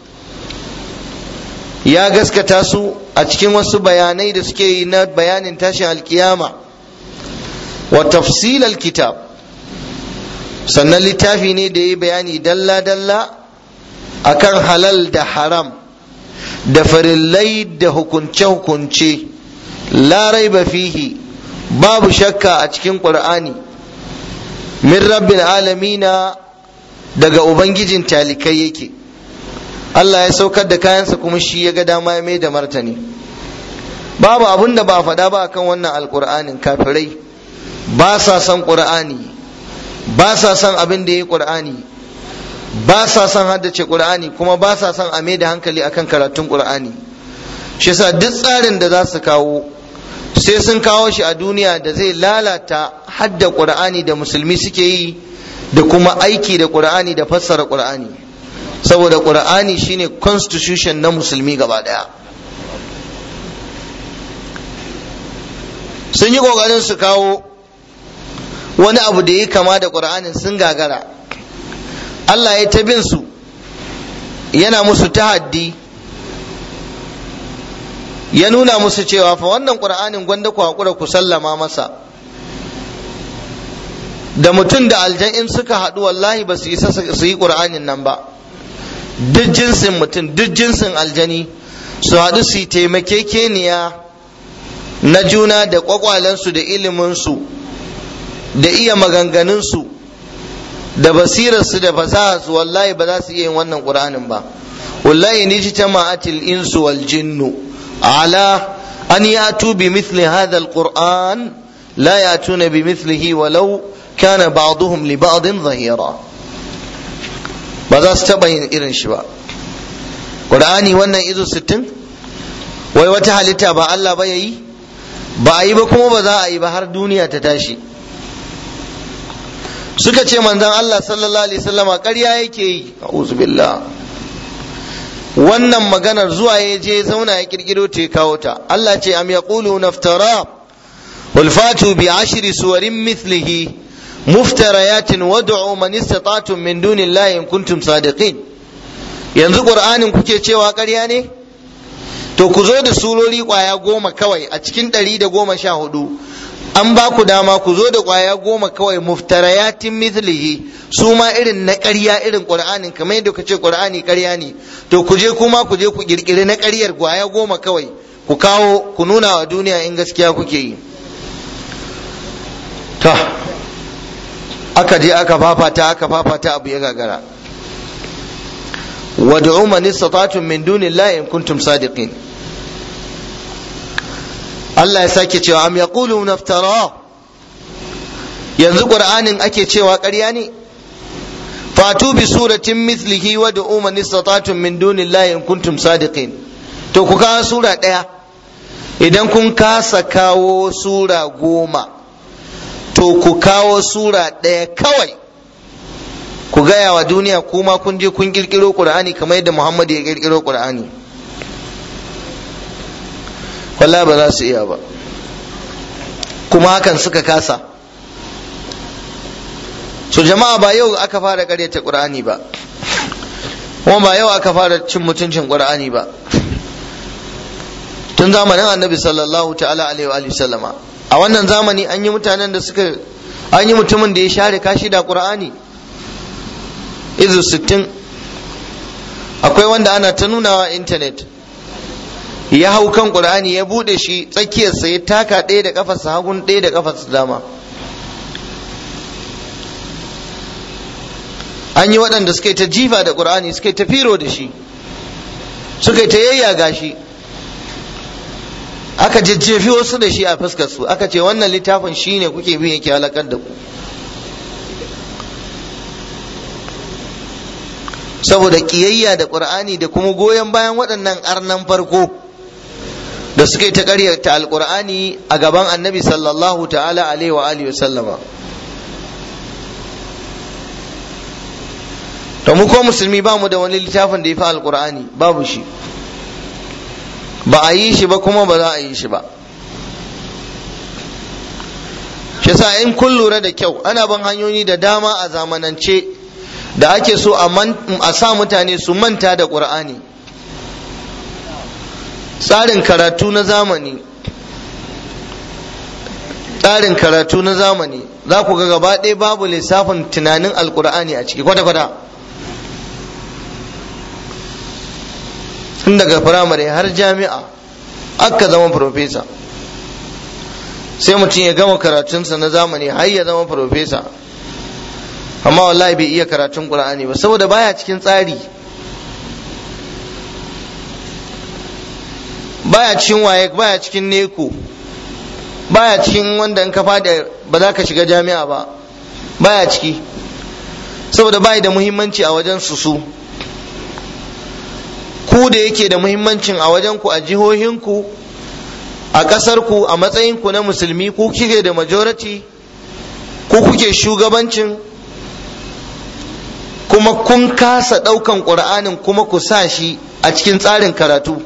ya gaskata su a cikin wasu bayanai da suke yi na bayanin tashin alkiyama wa tafsil alkitab sannan littafi ne da ya bayani dalla-dalla akan halal da haram da farillai da hukunce-hukunce larai ba fihi babu shakka a cikin ƙur'ani min rabbin alamina daga ubangijin talikai yake Allah ya saukar da kayansa kuma shi ya ga dama ya mai da martani babu abun da ba faɗa ba akan wannan alƙur'anin kafirai ba sa son ƙur'ani ba sa son abin da ya yi ƙur'ani ba sa son haddace ƙur'ani kuma ba sa son a da hankali akan karatun ƙur'ani shi yasa duk tsarin da za su kawo sai sun kawo shi a duniya da zai lalata hadda qur'ani da musulmi suke yi da kuma aiki da qur'ani da fassara qur'ani saboda qur'ani shine constitution na musulmi gaba daya sun yi kokarin su kawo wani abu da ya kama da qur'anin sun gagara Allah ya ta bin su yana musu tahaddi ya nuna musu cewa fa wannan qur'anin gwanda ku hakura ku sallama masa da mutum da aljan in suka haɗu wallahi ba su isa su yi qur'anin nan ba duk jinsin mutum duk jinsin aljani su haɗu su yi taimakekeniya na juna da ƙwaƙwalensu da iliminsu da iya maganganunsu da basirarsu da fasaharsu wallahi ba za su iya yin wannan ƙur'anin ba wallahi ni ji jama'atil insu wal jinnu ala an yatu bi mithli hadha alquran la yatuna bi mithlihi walau kana ba'duhum li ba'din zahira ba za su taɓa yin irin shi ba ƙur'ani wannan izo sittin wai wata halitta ba Allah ba ya yi ba a yi ba kuma ba za a yi ba har duniya ta tashi suka ce manzon Allah sallallahu alaihi wasallama ƙarya yake yi a'udhu billah wannan maganar zuwa ya je zauna ya kirkiro ta kawo ta Allah ce am yaqulu naftara wal fatu bi ashri suwarin mithlihi muftarayatin wad'u man istata'tum min dunillahi in kuntum sadiqin yanzu qur'anin kuke cewa ƙarya ne to ku zo da surori kwaya goma kawai a cikin ɗari da goma sha hudu an ba ku dama ku zo da kwaya goma kawai muftarayatin mithlihi su ma irin na ƙarya irin qur'anin kamar yadda ka ce qur'ani ƙarya ne to ku je kuma ku je ku kirkiri na ƙaryar kwaya goma kawai ku kawo ku nuna wa duniya in gaskiya kuke yi ta aka je aka fafata aka fafata abu ya gagara wad'u man istata'tum min dunillahi in kuntum sadiqin Allah ya sake cewa am yaqulu naftara yanzu qur'anin ake cewa ƙarya ne fatu bi suratin mithlihi wad'u man istata'tum min dunillahi in kuntum sadiqin to ku kawo sura ɗaya idan kun kasa kawo sura goma to ku kawo sura ɗaya kawai ku gaya wa duniya kuma kun je kun kirkiro qur'ani kamar yadda muhammadu ya kirkiro qur'ani wallahi ba za su iya ba kuma hakan suka kasa so jama'a ba yau aka fara karyata qur'ani ba kuma ba yau aka fara cin mutuncin qur'ani ba tun zamanin annabi sallallahu ta'ala alaihi wa sallama a wannan zamani an yi mutanen da suka an yi mutumin da ya share kashi da qur'ani izu sittin akwai wanda ana ta nunawa intanet ya hau kan qur'ani ya bude shi tsakiyarsa ya taka ɗaya da kafarsa hagun ɗaya da kafarsa dama an yi waɗanda suka yi ta jifa da qur'ani suka yi ta firo da shi suka yi ta yayyaga shi aka jajjefi wasu da shi a fuskar su aka ce wannan littafin shine kuke bin yake halakar da ku saboda kiyayya da qur'ani da kuma goyon bayan waɗannan arnan farko da suka yi ta ƙaryata alƙur'ani a gaban annabi sallallahu ta'ala alaihi wa alihi sallama to mu ko musulmi ba mu da wani littafin da ya fi alƙur'ani babu shi ba a yi shi ba kuma ba za a yi shi ba shi sa in kun lura da kyau ana ban hanyoyi da dama a zamanance da ake so a sa mutane su manta da ƙur'ani tsarin karatu na zamani tsarin karatu na zamani za ku ga gaba ɗaya babu lissafin tunanin alƙur'ani a ciki kwata-kwata tun daga firamare har jami'a aka zama profesa sai mutum ya gama karatunsa na zamani har ya zama profesa amma wallahi bai iya karatun qur'ani ba saboda baya cikin tsari baya cikin waye baya cikin neko baya cikin wanda in ka fada ba za ka shiga jami'a ba baya ciki saboda bai da muhimmanci a wajen su su ku da yake da muhimmancin a wajen ku a jihohinku a ƙasar ku a matsayin ku na musulmi ku kike da majority ku kuke shugabancin kuma kun kasa ɗaukan ƙur'anin kuma ku sa shi a cikin tsarin karatu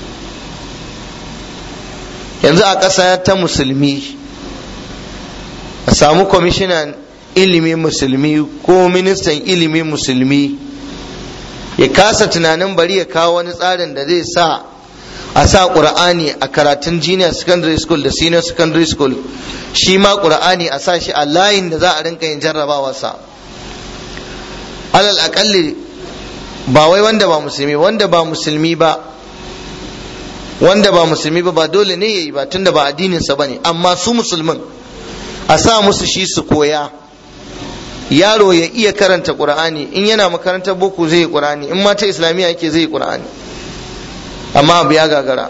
yanzu a ƙasa ta musulmi a samu kwamishinan ilimi musulmi ko ministan ilimi musulmi ya kasa tunanin bari ya kawo wani tsarin da zai sa a sa ƙur'ani a karatun junior secondary school da senior secondary school shi ma ƙur'ani a sa shi a layin da za a rinka yin jarrabawarsa alal aƙalli ba wai wanda ba musulmi wanda ba musulmi ba wanda ba musulmi ba ba dole ne yayi ba tunda ba addininsa ba ne amma su musulmin a sa musu shi su koya yaro ya iya karanta qur'ani in yana makarantar boko zai yi qur'ani in mata islamiyya yake zai yi qur'ani amma abu ya gagara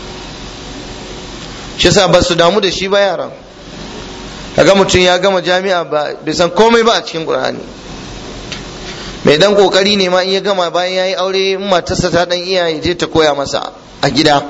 shi sa ba su damu da shi ba yaran kaga mutum ya gama jami'a ba bai san komai ba a cikin qur'ani mai dan kokari ne ma in ya gama bayan ya yi aure in matarsa ta dan iya ya je ta koya masa a gida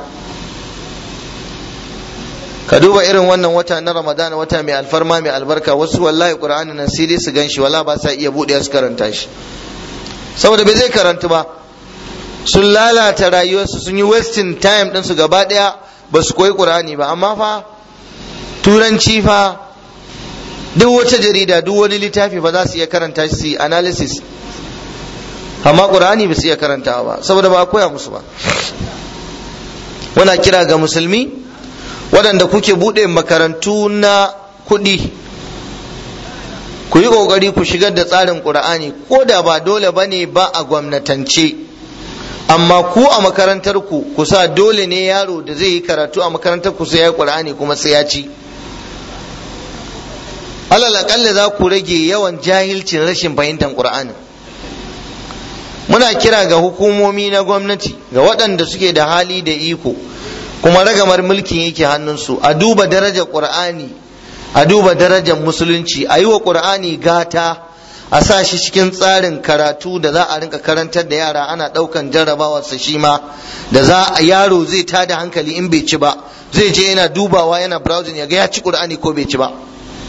ka duba irin wannan wata na ramadana wata mai alfarma mai albarka wasu wallahi qur'ani nan sai dai su ganshi wala ba sa iya buɗe su karanta shi saboda bai zai karanta ba sun lalata rayuwarsu sun yi wasting time ɗinsu gaba ɗaya ba su koyi qur'ani ba amma fa turanci fa duk wata jarida duk wani littafi ba za su iya karanta shi su yi analysis amma qur'ani ba su iya karantawa ba saboda ba a koya musu ba muna kira ga musulmi waɗanda kuke buɗe makarantu na kuɗi ku yi ƙoƙari ku shigar da tsarin ƙur'ani ko da ba dole ba ne ba a gwamnatance amma ku a makarantar ku ku sa dole ne yaro da zai yi karatu a makarantar ku sai ya yi ƙur'ani kuma sai ya ci alal aƙalla za ku rage yawan jahilcin rashin fahimtar ƙur'ani muna kira ga hukumomi na gwamnati ga waɗanda suke da hali da iko kuma ragamar mulkin yake hannunsu a duba darajar ƙur'ani a duba darajar musulunci a yi wa ƙur'ani gata a sa shi cikin tsarin karatu da za a rinka karantar da yara ana ɗaukan jarrabawarsa shi ma da za a yaro zai tada hankali in bai ci ba zai je yana dubawa yana browsing ya ga ya ci ƙur'ani ko bai ci ba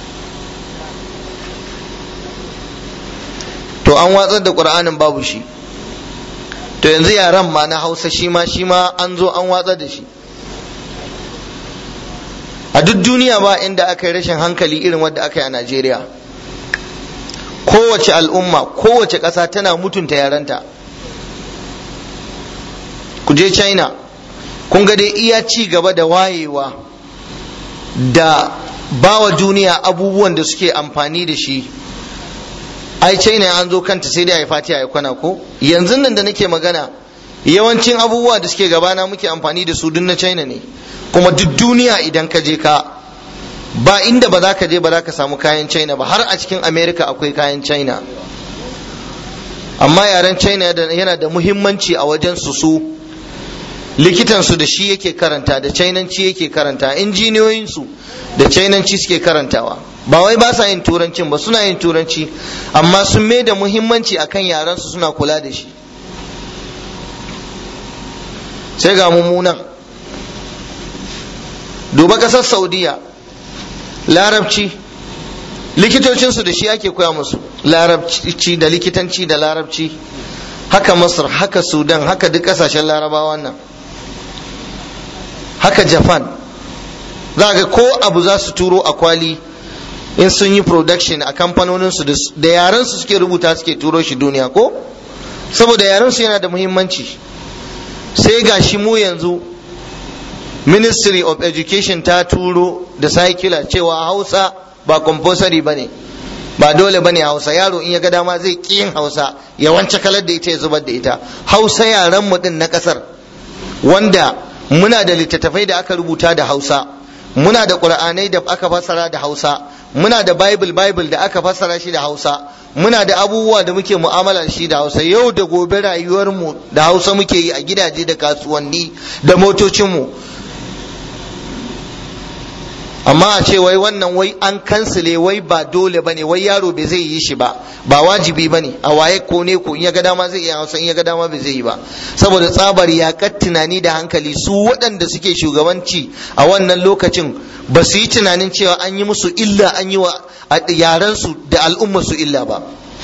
to an watsar da ƙur'anin babu shi to yanzu yaran ma na hausa shi ma shi ma an zo an watsar da shi a duk duniya ba inda aka yi rashin hankali irin wadda aka yi a najeriya kowace al'umma kowace ƙasa tana mutunta yaranta ku je china kun ga dai iya ci gaba da wayewa da bawa duniya abubuwan da suke amfani da shi ai china an zo kanta sai dai a yi fatiha ya kwana ko yanzu nan da nake magana yawancin abubuwa da suke gabana muke amfani da su duk na china ne kuma duk duniya idan ka je ka ba inda ba za ka je ba za ka samu kayan china ba har a cikin america akwai kayan china amma yaren china yana da muhimmanci a wajen su su likitansu da shi yake karanta da chinanci yake karanta injiniyoyinsu da chinanci suke karantawa ba wai ba sa yin turancin ba suna yin turanci amma sun mai da muhimmanci akan yarensu suna kula da shi sai ga mummunan duba kasar saudiya larabci likitocinsu da shi ake koya musu larabci da likitanci da larabci haka masar haka sudan haka duk kasashen larabawa nan haka japan za ga ko abu za su turo a kwali in sun yi production a kamfanoninsu da yarensu suke rubuta suke turo shi duniya ko saboda yarensu yana da muhimmanci sai ga shi mu yanzu ministry of education ta turo da circular cewa hausa ba compulsory ba ne ba dole ba ne hausa yaro in ya ga dama zai ƙi yin hausa ya wance kalar da ita ya zubar da ita hausa yaren mu din na ƙasar wanda muna da littattafai da aka rubuta da hausa muna da ƙur'anai da aka fassara da hausa muna da bible bible da aka fassara shi da hausa muna da abubuwa da muke mu'amala da shi da hausa yau da gobe rayuwarmu da hausa muke yi a gidaje da kasuwanni da motocinmu amma a ce wai wannan wai an kansile wai ba dole bane wai yaro bai zai yi shi ba ba wajibi bane a waye ko ne ko in ya ga dama zai iya hausa in ya ga dama bai zai yi ba saboda tsabar yakar tunani da hankali su waɗanda suke shugabanci a wannan lokacin ba su yi tunanin cewa an yi musu illa an yi wa yaran su da al'ummar su illa ba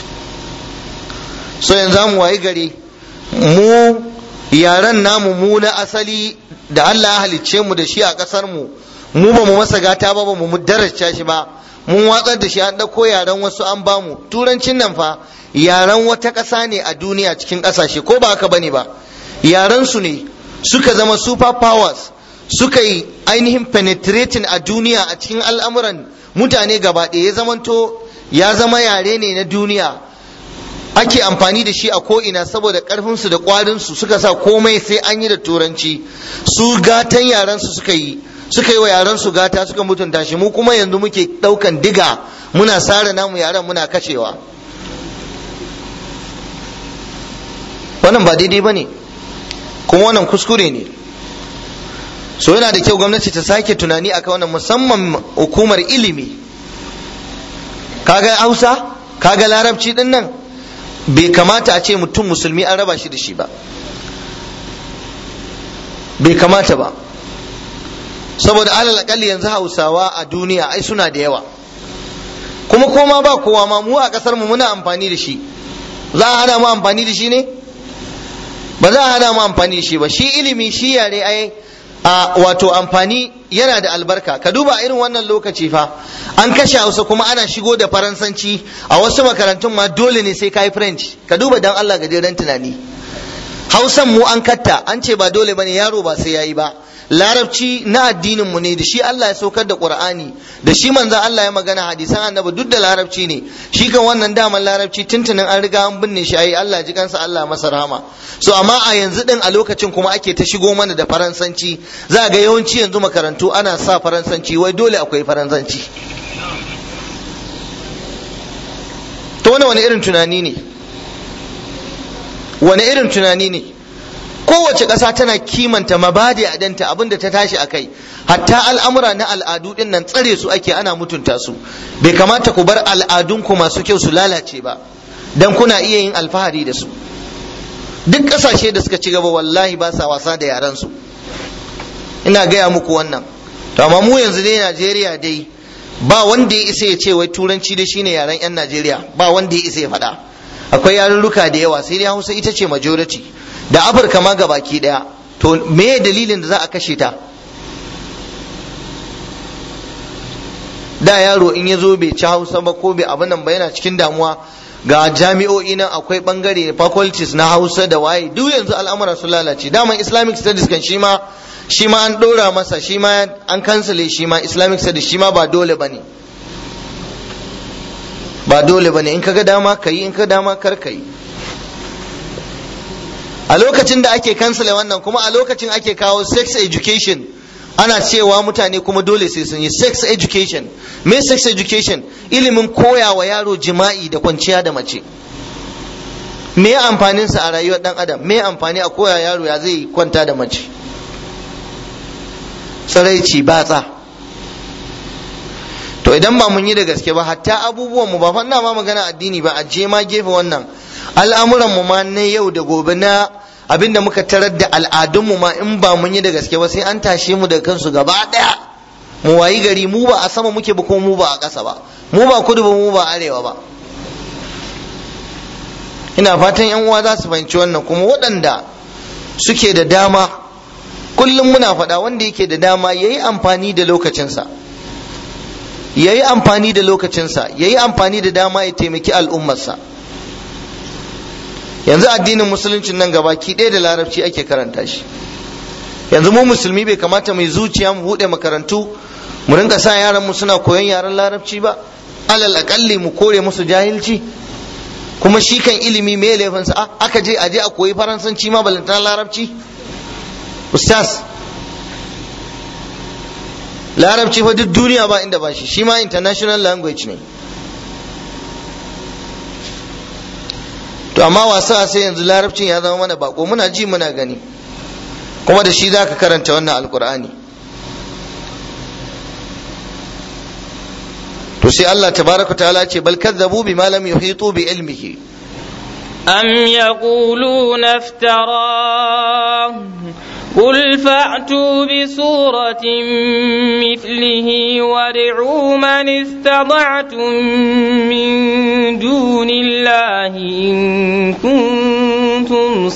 so yanzu mu wayi gari mu yaran namu mu na asali da Allah ya halicce mu da shi a ƙasar mu mu ba mu masa gata ba ba mu daraja shi ba mun watsar da shi an ɗauko yaren wasu an bamu turancin nan fa yaren wata ƙasa ne a duniya cikin ƙasashe ko ba haka bane ba yaren su ne suka zama super powers suka yi ainihin penetrating a duniya a cikin al'amuran mutane gaba ɗaya ya zamanto ya zama yare ne na duniya ake amfani da shi a ko'ina saboda ƙarfinsu da ƙwarinsu suka sa komai sai an yi da turanci su gatan yarensu suka yi suka yi wa yaran su gata suka mutunta shi mu kuma yanzu muke daukan diga muna sare namu yaran muna kashewa wannan ba daidai ba ne kuma wannan kuskure ne so yana da kyau gwamnati ta sake tunani akan wannan musamman hukumar ilimi kaga hausa kaga larabci din nan bai kamata a ce mutum musulmi an raba shi da shi ba bai kamata ba saboda alal akalli yanzu hausawa a duniya ai suna da yawa kuma koma ba kowa ma mu a kasar mu muna amfani da shi za a hana mu amfani da shi ne ba za a hana mu amfani da shi ba shi ilimi shi yare ai a wato amfani yana da albarka ka duba irin wannan lokaci fa an kashe hausa kuma ana shigo da faransanci a wasu makarantun ma dole ne sai kai french ka duba dan Allah gajeren tunani hausan mu an katta an ce ba dole bane yaro ba sai yayi ba larabci na addinin mu ne da shi Allah ya saukar da Qur'ani da shi manzon Allah ya magana hadisan annabi duk da larabci ne shi kan wannan daman larabci tuntunin an riga an binne shi ayi Allah ji kansa Allah masa rahama so amma a yanzu din a lokacin kuma ake ta shigo mana da faransanci za ga yawanci yanzu makarantu ana sa faransanci wai dole akwai faransanci to wani wani irin tunani ne wani irin tunani ne kowace ƙasa tana kimanta mabadi a danta abinda ta tashi a kai hatta al'amura na al'adu din nan tsare su ake ana mutunta su bai kamata ku bar al'adunku masu kyau su lalace ba dan kuna iya yin alfahari da su duk ƙasashe da suka ci gaba wallahi ba sa wasa da yaran su ina gaya muku wannan to amma mu yanzu dai Najeriya dai ba wanda ya isa ya ce wai turanci da shine yaren yan Najeriya ba wanda ya isa ya faɗa akwai yarurruka da yawa sai dai Hausa ita ce majority da afirka ma ga baki daya to me dalilin da za a kashe ta da yaro in ya zo bai ci hausa ba ko bai abin nan ba yana cikin damuwa ga jami'o'i nan akwai bangare faculties na hausa da waye duk yanzu al'amura sun lalace daman islamic studies kan shi ma shi ma an dora masa shi ma an kansale shi ma islamic studies shi ma ba dole bane ba dole bane in kaga dama kayi in ka dama kar kayi a lokacin da ake kansala wannan kuma a lokacin ake kawo sex education ana cewa mutane kuma dole sai sun yi sex education me sex education ilimin koya wa yaro jima'i da kwanciya da mace me ya amfanin sa a rayuwar dan adam me amfani a koya yaro ya zai kwanta da mace tsiraici batsa to idan ba mun yi da gaske ba hatta abubuwan mu ba fanna ma magana addini ba a je ma gefe wannan al'amuran mu ma na yau da gobe na abinda muka tarar da al'adun mu ma in ba mun yi da gaske ba sai an tashe mu da kansu gaba daya mu wayi gari mu ba a sama muke ba kuma mu ba a ƙasa ba mu ba kudu ba mu ba arewa ba ina fatan yan uwa za su fahimci wannan kuma waɗanda suke da dama kullum muna faɗa wanda yake da dama ya yi amfani da lokacinsa ya yi amfani da lokacinsa ya yi amfani da dama ya taimaki al'ummarsa yanzu addinin musuluncin nan gabaki ɗaya da larabci ake karanta shi yanzu mu musulmi bai kamata mai zuciya mu buɗe makarantu mu rinka sa yaran mu suna koyon yaren larabci ba alal akalli mu kore musu jahilci kuma shi kan ilimi me laifinsa aka je aje a koyi faransanci ma balantana larabci ustaz larabci fa duk duniya ba inda ba shi shi ma international language ne to amma wasa sai yanzu larabcin ya zama mana bako muna ji muna gani kuma da shi zaka karanta wannan alkur'ani to sai Allah tabaraka ta'ala ce bal kadzabu bima lam yuhitu bi ilmihi أم يقولون افتراه قل فأتوا بسورة مثله وادعوا من استطعتم من دون الله إن كنتم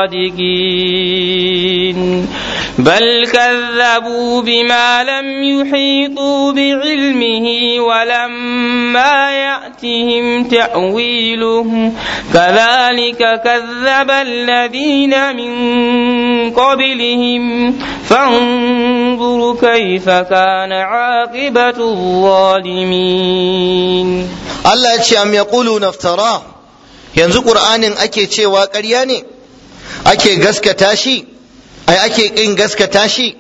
صادقين بل كذبوا بما لم يحيطوا بعلمه ولما يأتهم تأويله كذلك كذب الذين من قبلهم فانظر كيف كان عاقبة الظالمين Allah ya ce am yaqulu naftara yanzu qur'anin ake cewa ƙarya ne ake gaskata shi ai ake kin gaskata shi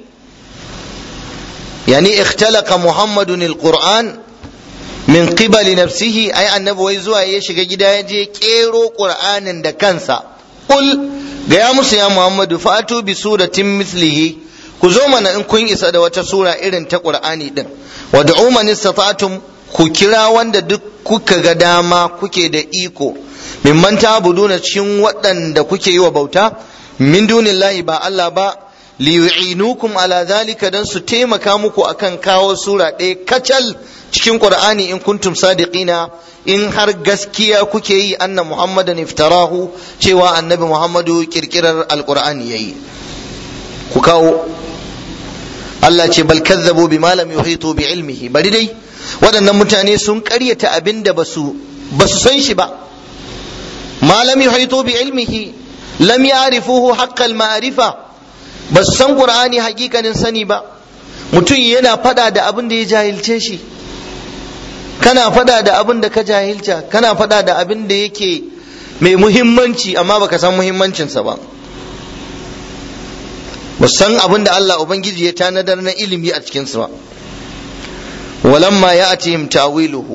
yani ikhtalaqa muhammadun alquran min qibali nafsihi ai annabi wai zuwa ya shiga gida ya je kero qur'anin da kansa qul ga ya musu ya muhammadu fatu bi suratin mislihi ku zo mana in kun isa da wata sura irin ta qur'ani din wad'u man istata'tum ku kira wanda duk kuka ga dama kuke da iko mimman ta'buduna cikin waɗanda kuke yi wa bauta min dunillahi ba Allah ba liyu'inukum ala zalika dan su taimaka muku akan kawo sura ɗaya kacal cikin qur'ani in kuntum sadiqina in har gaskiya kuke yi anna muhammadan iftarahu cewa annabi muhammadu kirkirar alqur'ani yayi ku kawo Allah ce bal kazzabu bima lam yuhitu bi ilmihi bari dai waɗannan mutane sun ƙaryata abin da basu basu san shi ba ma lam yuhitu bi ilmihi lam ya'rifuhu haqqal ma'rifa basu san qur'ani hakikanin sani ba mutum yana fada da abin da ya jahilce shi kana fada da abin da ka jahilta kana fada da abin da yake mai muhimmanci amma baka san muhimmancinsa ba ba san abin da Allah Ubangiji ya tanadar na ilimi a cikinsu ba walamma ya atihim ta'wiluhu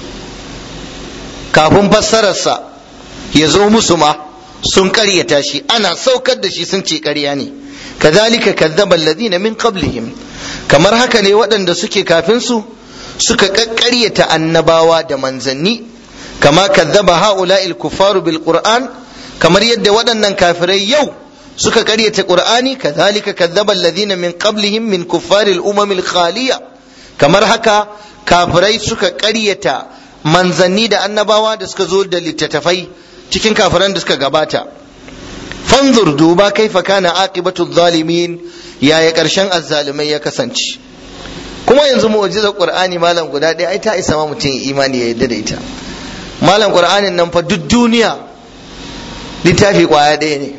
kafin fassararsa ya zo musu ma sun karyata shi ana saukar da shi sun ce karya ne kazalika kazzaba alladhina min qablihim kamar haka ne waɗanda suke kafin su suka kakkaryata annabawa da manzanni kama kazzaba ha'ula'il kuffaru bil qur'an kamar yadda waɗannan kafirai yau suka karyata qur'ani kazalika kazzaba alladhina min qablihim min kuffaril umamil khaliya kamar haka kafirai suka karyata manzanni da annabawa da suka zo da littattafai cikin kafiran da suka gabata fanzur duba kaifa kana aqibatu zalimin yaya karshen azzalimai ya kasance kuma yanzu mu'jizar qur'ani malam guda ɗaya ai ta isa ma mutum imani ya yarda da ita malam qur'anin nan fa duk duniya littafi kwaya ɗaya ne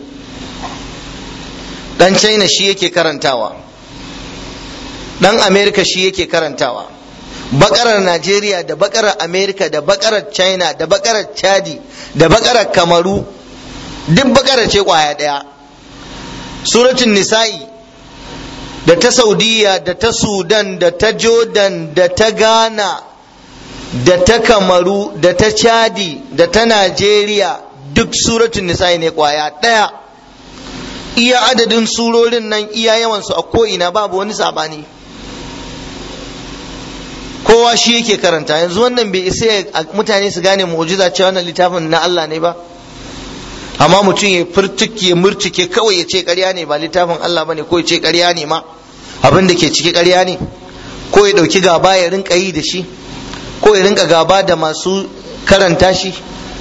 dan china shi yake karantawa dan america shi yake karantawa bakarar najeriya da bakarar america da bakarar china da bakarar chadi da bakarar kamaru duk bakarar ce kwaya ɗaya suratun nisa'i da ta saudiya da ta sudan da ta jordan da ta ghana da ta kamaru da ta chadi da ta najeriya duk suratun nisa'i ne kwaya ɗaya iya adadin surorin nan iya yawansu a ko'ina babu wani sabani kowa shi yake karanta yanzu wannan bai isa mutane su gane mu'jiza cewa wannan littafin na Allah ne ba amma mutum ya furtuke ya murtuke kawai ya ce ƙarya ne ba littafin Allah bane ko ya ce ƙarya ne ma abin da ke ciki ƙarya ne ko ya ɗauki gaba ya rinka yi da shi ko ya rinka gaba da masu karanta shi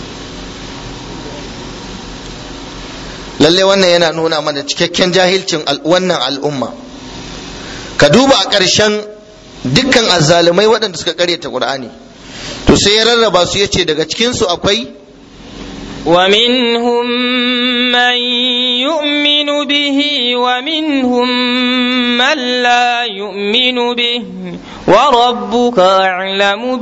lalle wannan yana nuna mana cikakken jahilcin wannan al'umma ka duba a ƙarshen dukkan azzalumai waɗanda suka karyata Qur'ani to sai ya rarraba su yace daga cikin su akwai ومنهم من يؤمن به ومنهم من لا يؤمن به وربك أعلم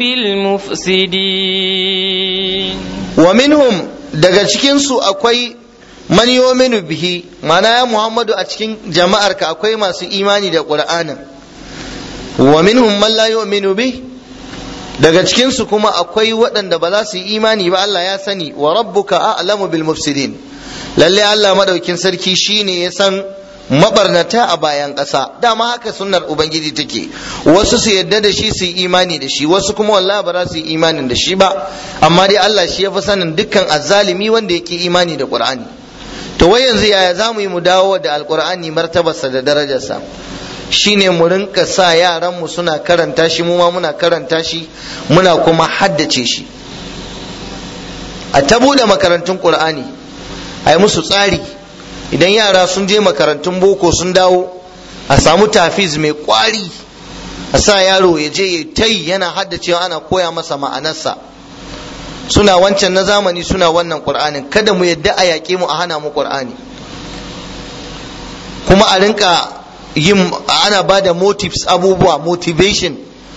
بالمفسدين ومنهم daga cikin su akwai man yu'minu bihi mana ya Muhammadu a cikin jama'arka akwai masu imani da Qur'anin wa minhum man la yu'minu bih daga cikin su kuma akwai waɗanda ba za su yi imani ba Allah ya sani wa rabbuka a'lamu bil mufsidin lalle Allah madaukin sarki shine ya san mabarnata a bayan ƙasa dama haka sunnar ubangiji take wasu su yadda da shi su yi imani da shi wasu kuma wallahi ba za su yi imanin da shi ba amma dai Allah shi ya fi sanin dukkan azzalimi wanda yake imani da Qur'ani to wai yanzu yaya za mu yi mu dawo da alqur'ani martabarsa da darajarsa shine mu rinka sa yaran mu suna karanta shi mu ma muna karanta shi muna kuma haddace shi a ta bude makarantun Qur'ani a yi musu tsari idan yara sun je makarantun boko sun dawo a samu tafiz mai kwari a sa yaro ya je ya tai yana haddacewa ana koya masa ma'anarsa suna wancan na zamani suna wannan qur'anin kada mu yadda a yaƙe mu a hana mu qur'ani kuma a rinka yin ana ba da motives abubuwa motivation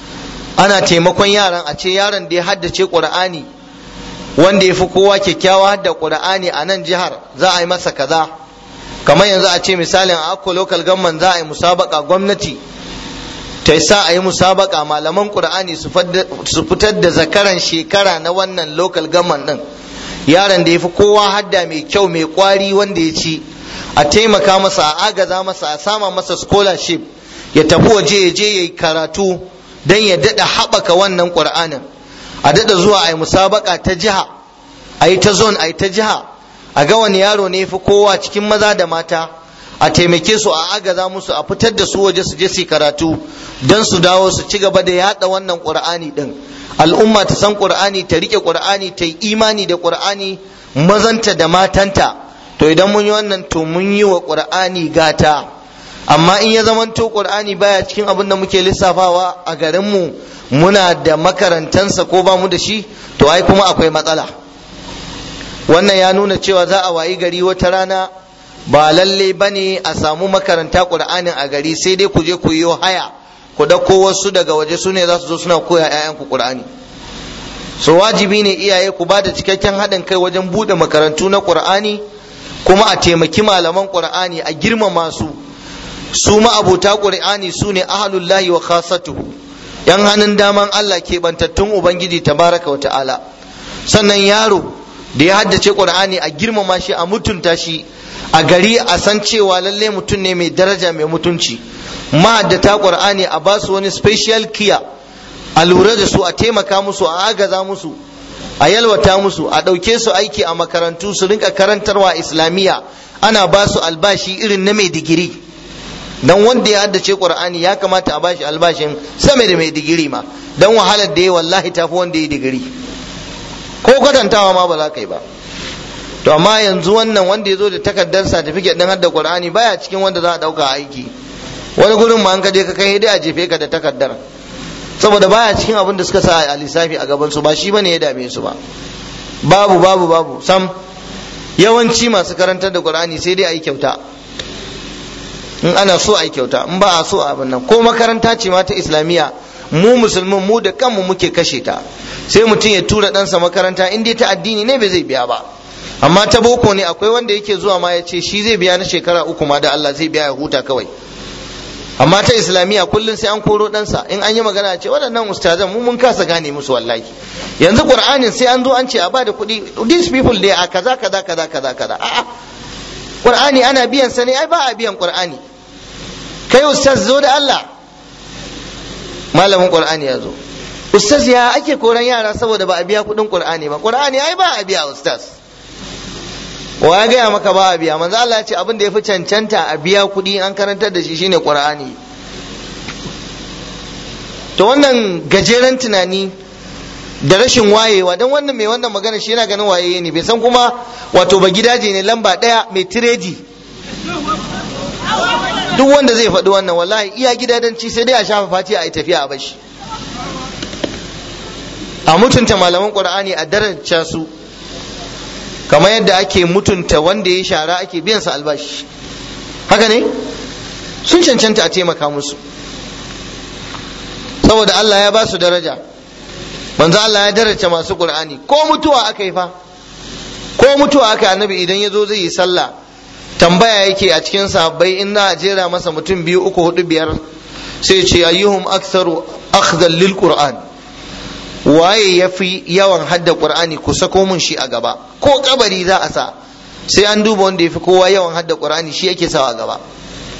ana taimakon yaran a ce yaron da ya haddace qur'ani wanda ya fi kowa kyakkyawa hadda qur'ani a nan jihar za a yi masa kaza kamar yanzu a ce misalin a akko local government za a yi musabaka gwamnati ta sa a yi musabaka malaman qur'ani su fitar da zakaran shekara na wannan local government din yaron da ya fi kowa hadda mai kyau mai kwari wanda ya ci a taimaka masa a agaza masa a sama masa scholarship ya tafi waje ya je ya yi karatu don ya daɗa haɓaka wannan ƙur'anin a daɗa zuwa a yi musabaka ta jiha a yi ta zone a yi ta jiha a ga wani yaro ne fi kowa cikin maza da mata a taimake su a agaza musu a fitar da su waje su je su karatu don su dawo su ci gaba da yada wannan qur'ani din al'umma ta san qur'ani ta rike qur'ani ta yi imani da qur'ani mazanta da matanta to idan mun yi wannan to mun yi wa qur'ani gata amma in ya zamanto qur'ani baya cikin abin da muke lissafawa a garinmu muna da makarantansa ko ba mu da shi to ai kuma akwai matsala wannan ya nuna cewa za a wayi gari wata rana ba lalle ba ne a samu makaranta ƙur'anin a gari sai dai ku je ku yi haya ku ɗauko wasu daga waje su ne za su zo suna koya 'ya'yanku ƙur'ani so wajibi ne iyaye ku ba da cikakken haɗin kai wajen buɗe makarantu na ƙur'ani kuma a taimaki malaman ƙur'ani a girmama su su ma'abuta ƙur'ani su ne ahalullahi wa khasatuhu yan hannun daman Allah keɓantattun ubangiji tabaraka wa ta'ala sannan yaro da ya haddace qur'ani a girmama shi a mutunta shi a gari a san cewa lalle mutum ne mai daraja mai mutunci mahaddata qur'ani a ba su wani special kiya a lura da su a taimaka musu a agaza musu a yalwata musu a ɗauke su aiki a makarantu su rinka karantarwa islamiyya ana ba su albashi irin na mai digiri dan wanda ya haddace qur'ani ya kamata a bashi albashin sama da mai digiri ma dan wahalar da ya wallahi tafi wanda ya digiri ko kwatantawa ma ba za ka yi ba to amma yanzu wannan wanda ya zo da takardar certificate din hadda qur'ani baya cikin wanda za a dauka aiki wani gurin ma an ka je ka kai dai a jefe ka da takardar saboda baya cikin abin da suka sa a lissafi a gaban su ba shi bane ya dame su ba babu babu babu sam yawanci masu karantar da qur'ani sai dai a yi kyauta in ana so a yi kyauta in ba a so a abin nan ko makaranta ce ma ta islamiyya mu musulmin mu da kanmu muke kashe ta sai mutum ya tura ɗansa makaranta in dai ta addini ne bai zai biya ba amma ta boko ne akwai wanda yake zuwa ma ya ce shi zai biya na shekara uku ma da Allah zai biya ya huta kawai amma ta islamiyya kullum sai an koro ɗansa in an yi magana ce waɗannan ustazan mu mun kasa gane musu wallahi yanzu qur'anin sai an zo an ce a bada kuɗi these people they a kaza kaza kaza kaza kaza a'a qur'ani ana biyan sa ne ai ba a biyan qur'ani kai ustaz zo da Allah malamin qur'ani ya zo ustaz ya ake koran yara saboda ba a biya kuɗin qur'ani ba qur'ani ai ba a biya ustaz wa ya gaya maka ba a biya manzo Allah ya ce abin da ya fi cancanta a biya kuɗi an karantar da shi shine qur'ani to wannan gajeren tunani da rashin wayewa don wannan mai wannan magana shi yana ganin waye ne bai san kuma wato ba gidaje ne lamba ɗaya mai tiredi duk wanda zai faɗi wannan wallahi iya gidadanci sai dai a shafa fati a yi tafiya a bashi a mutunta malaman qur'ani a daraja su kamar yadda ake mutunta wanda ya shara ake biyan sa albashi haka ne sun cancanta a taimaka musu saboda Allah ya ba su daraja manzo Allah ya daraja masu qur'ani ko mutuwa aka yi fa ko mutuwa aka annabi idan ya zo zai yi sallah tambaya yake a cikin sahabbai in na jera masa mutum biyu uku hudu biyar sai ce ayyuhum aktharu akhdhan lil qur'an waye yafi yawan hadda qur'ani ku sako mun shi a gaba ko kabari za a sa sai an duba wanda yafi kowa yawan hadda qur'ani shi yake sawa a gaba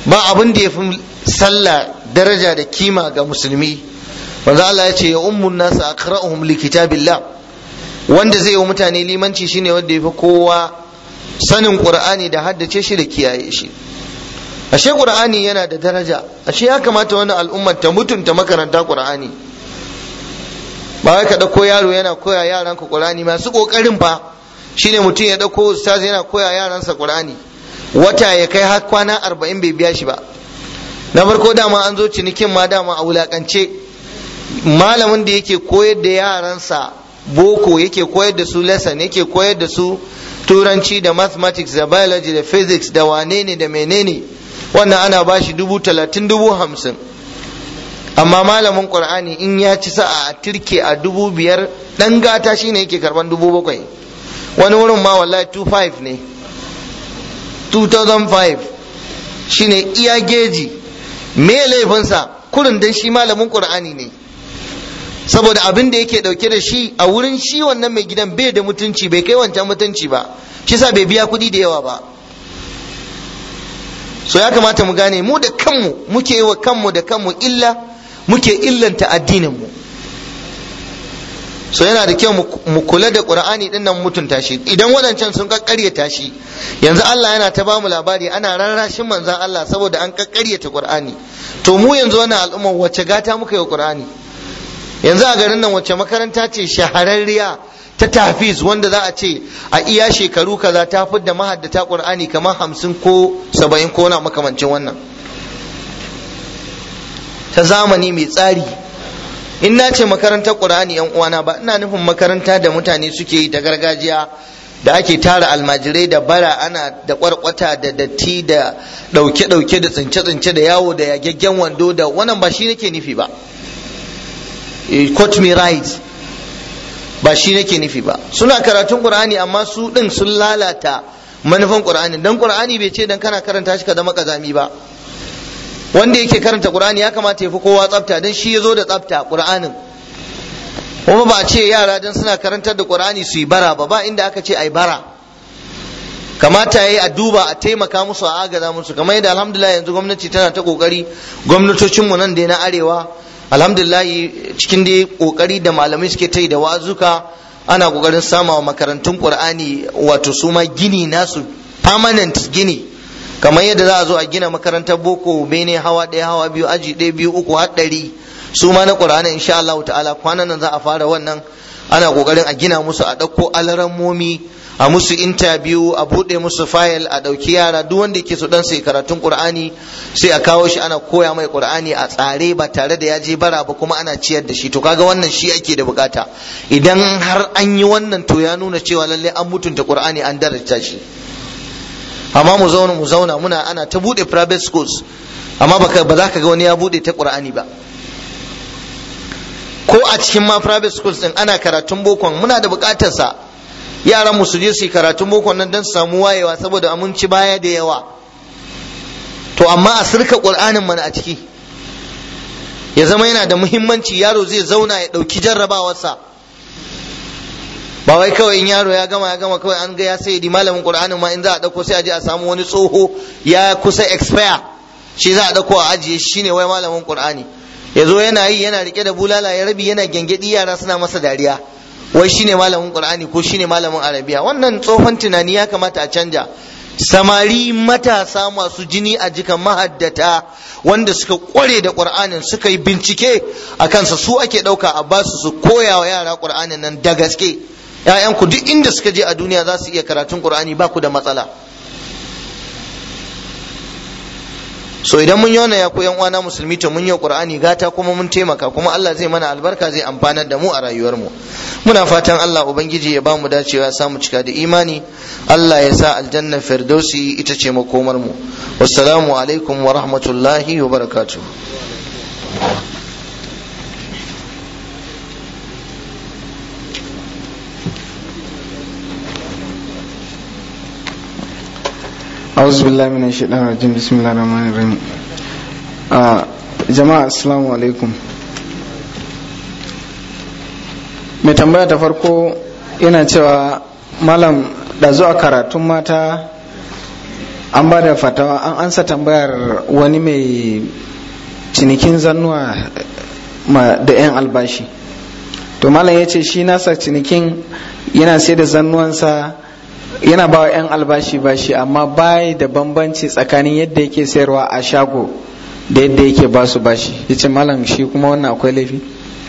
ba abin da ya fi sallah daraja da kima ga musulmi manzo Allah ya ce ya ummun nasu aqra'uhum li kitabillah wanda zai yi wa mutane limanci shine wanda ya fi kowa sanin qur'ani da haddace shi da kiyaye shi ashe qur'ani yana da daraja ashe ya kamata wannan al'ummar ta mutunta makaranta qur'ani ba wai ka dauko yaro yana koya yaran ka qur'ani masu kokarin fa shine mutum ya dauko ustaz yana koya yaransa qur'ani wata ya kai har kwana arba'in bai biya shi ba na farko dama an zo cinikin ma dama a wulakance malamin da yake koyar da yaransa boko yake koyar da su lesson yake koyar da su turanci da mathematics da biology da physics da wane ne da menene wannan ana ba shi dubu talatin dubu hamsin amma malamin qur'ani in ya ci sa'a a turke a dubu biyar dan gata shine yake karban dubu bakwai wani wurin ma wallahi 25 ne 2005 shine iya geji me laifinsa kurin dan shi malamin qur'ani ne saboda abin da yake dauke da shi a wurin shi wannan mai gidan bai da mutunci bai kai wancan mutunci ba shi sa bai biya kuɗi da yawa ba so ya kamata mu gane mu da kanmu muke yi wa kanmu da kanmu illa muke illanta addininmu so yana da kyau mu kula da qur'ani din nan mutunta shi idan wadancan sun kakkaryata shi yanzu Allah yana ta bamu labari ana rarrashin manzon Allah saboda an kakkaryata qur'ani to mu yanzu wannan al'umma wacce gata muka yi wa qur'ani yanzu a garin nan wacce makaranta ce shahararriya ta tafiz wanda za a ce a iya shekaru kaza ta fidda mahaddata qur'ani kamar hamsin ko saba'in ko na makamancin wannan ta zamani mai tsari in na ce makarantar qur'ani yan uwana ba ina nufin makaranta da mutane suke yi ta gargajiya da ake tara almajirai da bara ana da kwarkwata da datti da dauke-dauke da tsince-tsince da yawo da yagaggen wando da wannan ba shi nake nufi ba quote me right ba shi nake nufi ba suna karatun qur'ani amma su din sun lalata manufan qur'ani dan qur'ani bai ce dan kana karanta shi ka zama kazami ba wanda yake karanta qur'ani ya kamata ya fi kowa tsafta dan shi yazo da tsafta qur'anin kuma ba ce yara dan suna karantar da qur'ani su yi bara ba ba inda aka ce ai bara kamata yayi a duba a taimaka musu a agaza musu kamar yadda alhamdulillah yanzu gwamnati tana ta kokari gwamnatocinmu nan da na arewa alhamdulillah cikin dai kokari da malamai suke ta yi da wazuka ana kokarin sama wa makarantun qur'ani wato su ma gini nasu permanent gini kamar yadda za a zo a gina makarantar boko bene hawa ɗaya hawa biyu aji ɗaya biyu uku har ɗari su ma na qur'ani insha Allah ta'ala kwanan nan za a fara wannan ana kokarin a gina musu a ɗauko alarammomi a musu interview a buɗe musu fayil a ɗauki yara duk wanda yake so dan sai karatun qur'ani sai a kawo shi ana koya mai qur'ani a tsare ba tare da ya je bara ba kuma ana ciyar da shi to kaga wannan shi ake da bukata idan har an yi wannan to ya nuna cewa lalle an mutunta qur'ani an daraja shi amma mu zauna mu zauna muna ana ta buɗe private schools amma ba za ka ga wani ya buɗe ta qur'ani ba ko a cikin ma private schools din ana karatun bokon muna da bukatar sa yaran mu su je su yi karatun boko nan don su samu wayewa saboda aminci baya da yawa to amma a sirka qur'anin mana a ciki ya zama yana da muhimmanci yaro zai zauna ya ɗauki jarrabawarsa ba wai kawai in yaro ya gama ya gama kawai an ga ya sai di malamin qur'anin ma in za a dauko sai a je a samu wani tsoho ya kusa expire shi za a dauko a ajiye shi ne wai malamin qur'ani ya zo yana yi yana rike da bulala ya rabi yana gyangyaɗi yara suna masa dariya wai shine malamin qur'ani ko shine malamin arabiya wannan tsohon tunani ya kamata a canja samari matasa masu jini a jikan mahaddata wanda suka kware da qur'anin suka yi bincike a kansa su ake ɗauka a basu su koya wa yara qur'anin nan da gaske ‘ya'yanku duk inda suka je a duniya za su iya karatun qur'ani ba ku da matsala so idan mun yi wannan ya yan uwana musulmi to mun yi qur'ani gata kuma mun taimaka kuma Allah zai mana albarka zai amfanar da mu a rayuwar mu muna fatan Allah ubangiji ya bamu dacewa ya samu cika da imani Allah ya sa aljanna firdausi ita ce makomar mu wassalamu alaikum wa rahmatullahi wa barakatuh أعوذ بالله من الشيطان الرجيم بسم الله الرحمن الرحيم jama'a assalamu alaikum mai tambaya ta farko yana cewa malam da zuwa karatun mata an ba da fatawa an ansa tambayar wani mai cinikin zannuwa da 'yan albashi to malam ya ce shi nasa cinikin yana sai da zannuwansa yana ba wa 'yan albashi bashi amma bai da bambanci tsakanin yadda yake sayarwa a shago da yadda yake ba su bashi ya ce malam shi kuma wannan akwai laifi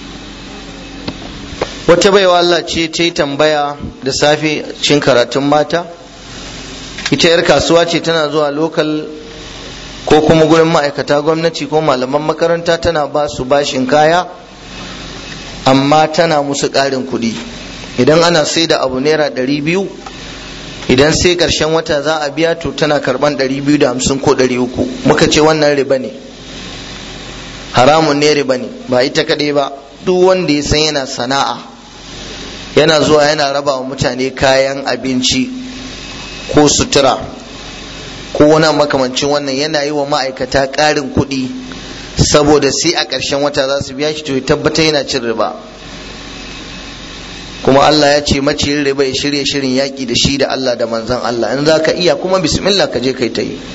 wata baiwa Allah ce ta yi tambaya da safe cin karatun mata ita 'yar kasuwa ce tana zuwa lokal ko kuma gurin ma'aikata gwamnati ko malaman makaranta tana ba su bashin kaya amma tana musu ƙarin kuɗi idan ana sai da abu naira ɗari biyu idan sai ƙarshen wata za a biya to tana karɓan ɗari biyu da hamsin ko ɗari uku muka ce wannan riba ne haramun ne riba ne ba ita kaɗai ba duk wanda ya san yana sana'a yana zuwa yana raba wa mutane kayan abinci ko sutura ko wani makamancin wannan yana yi wa ma'aikata ƙarin kuɗi saboda sai a ƙarshen wata za su biya shi to ya tabbata yana cin riba kuma Allah ya ce maciyin riba ya shirya shirin yaƙi da shi da Allah da manzan Allah in za ka iya kuma bismillah ka je kai ta yi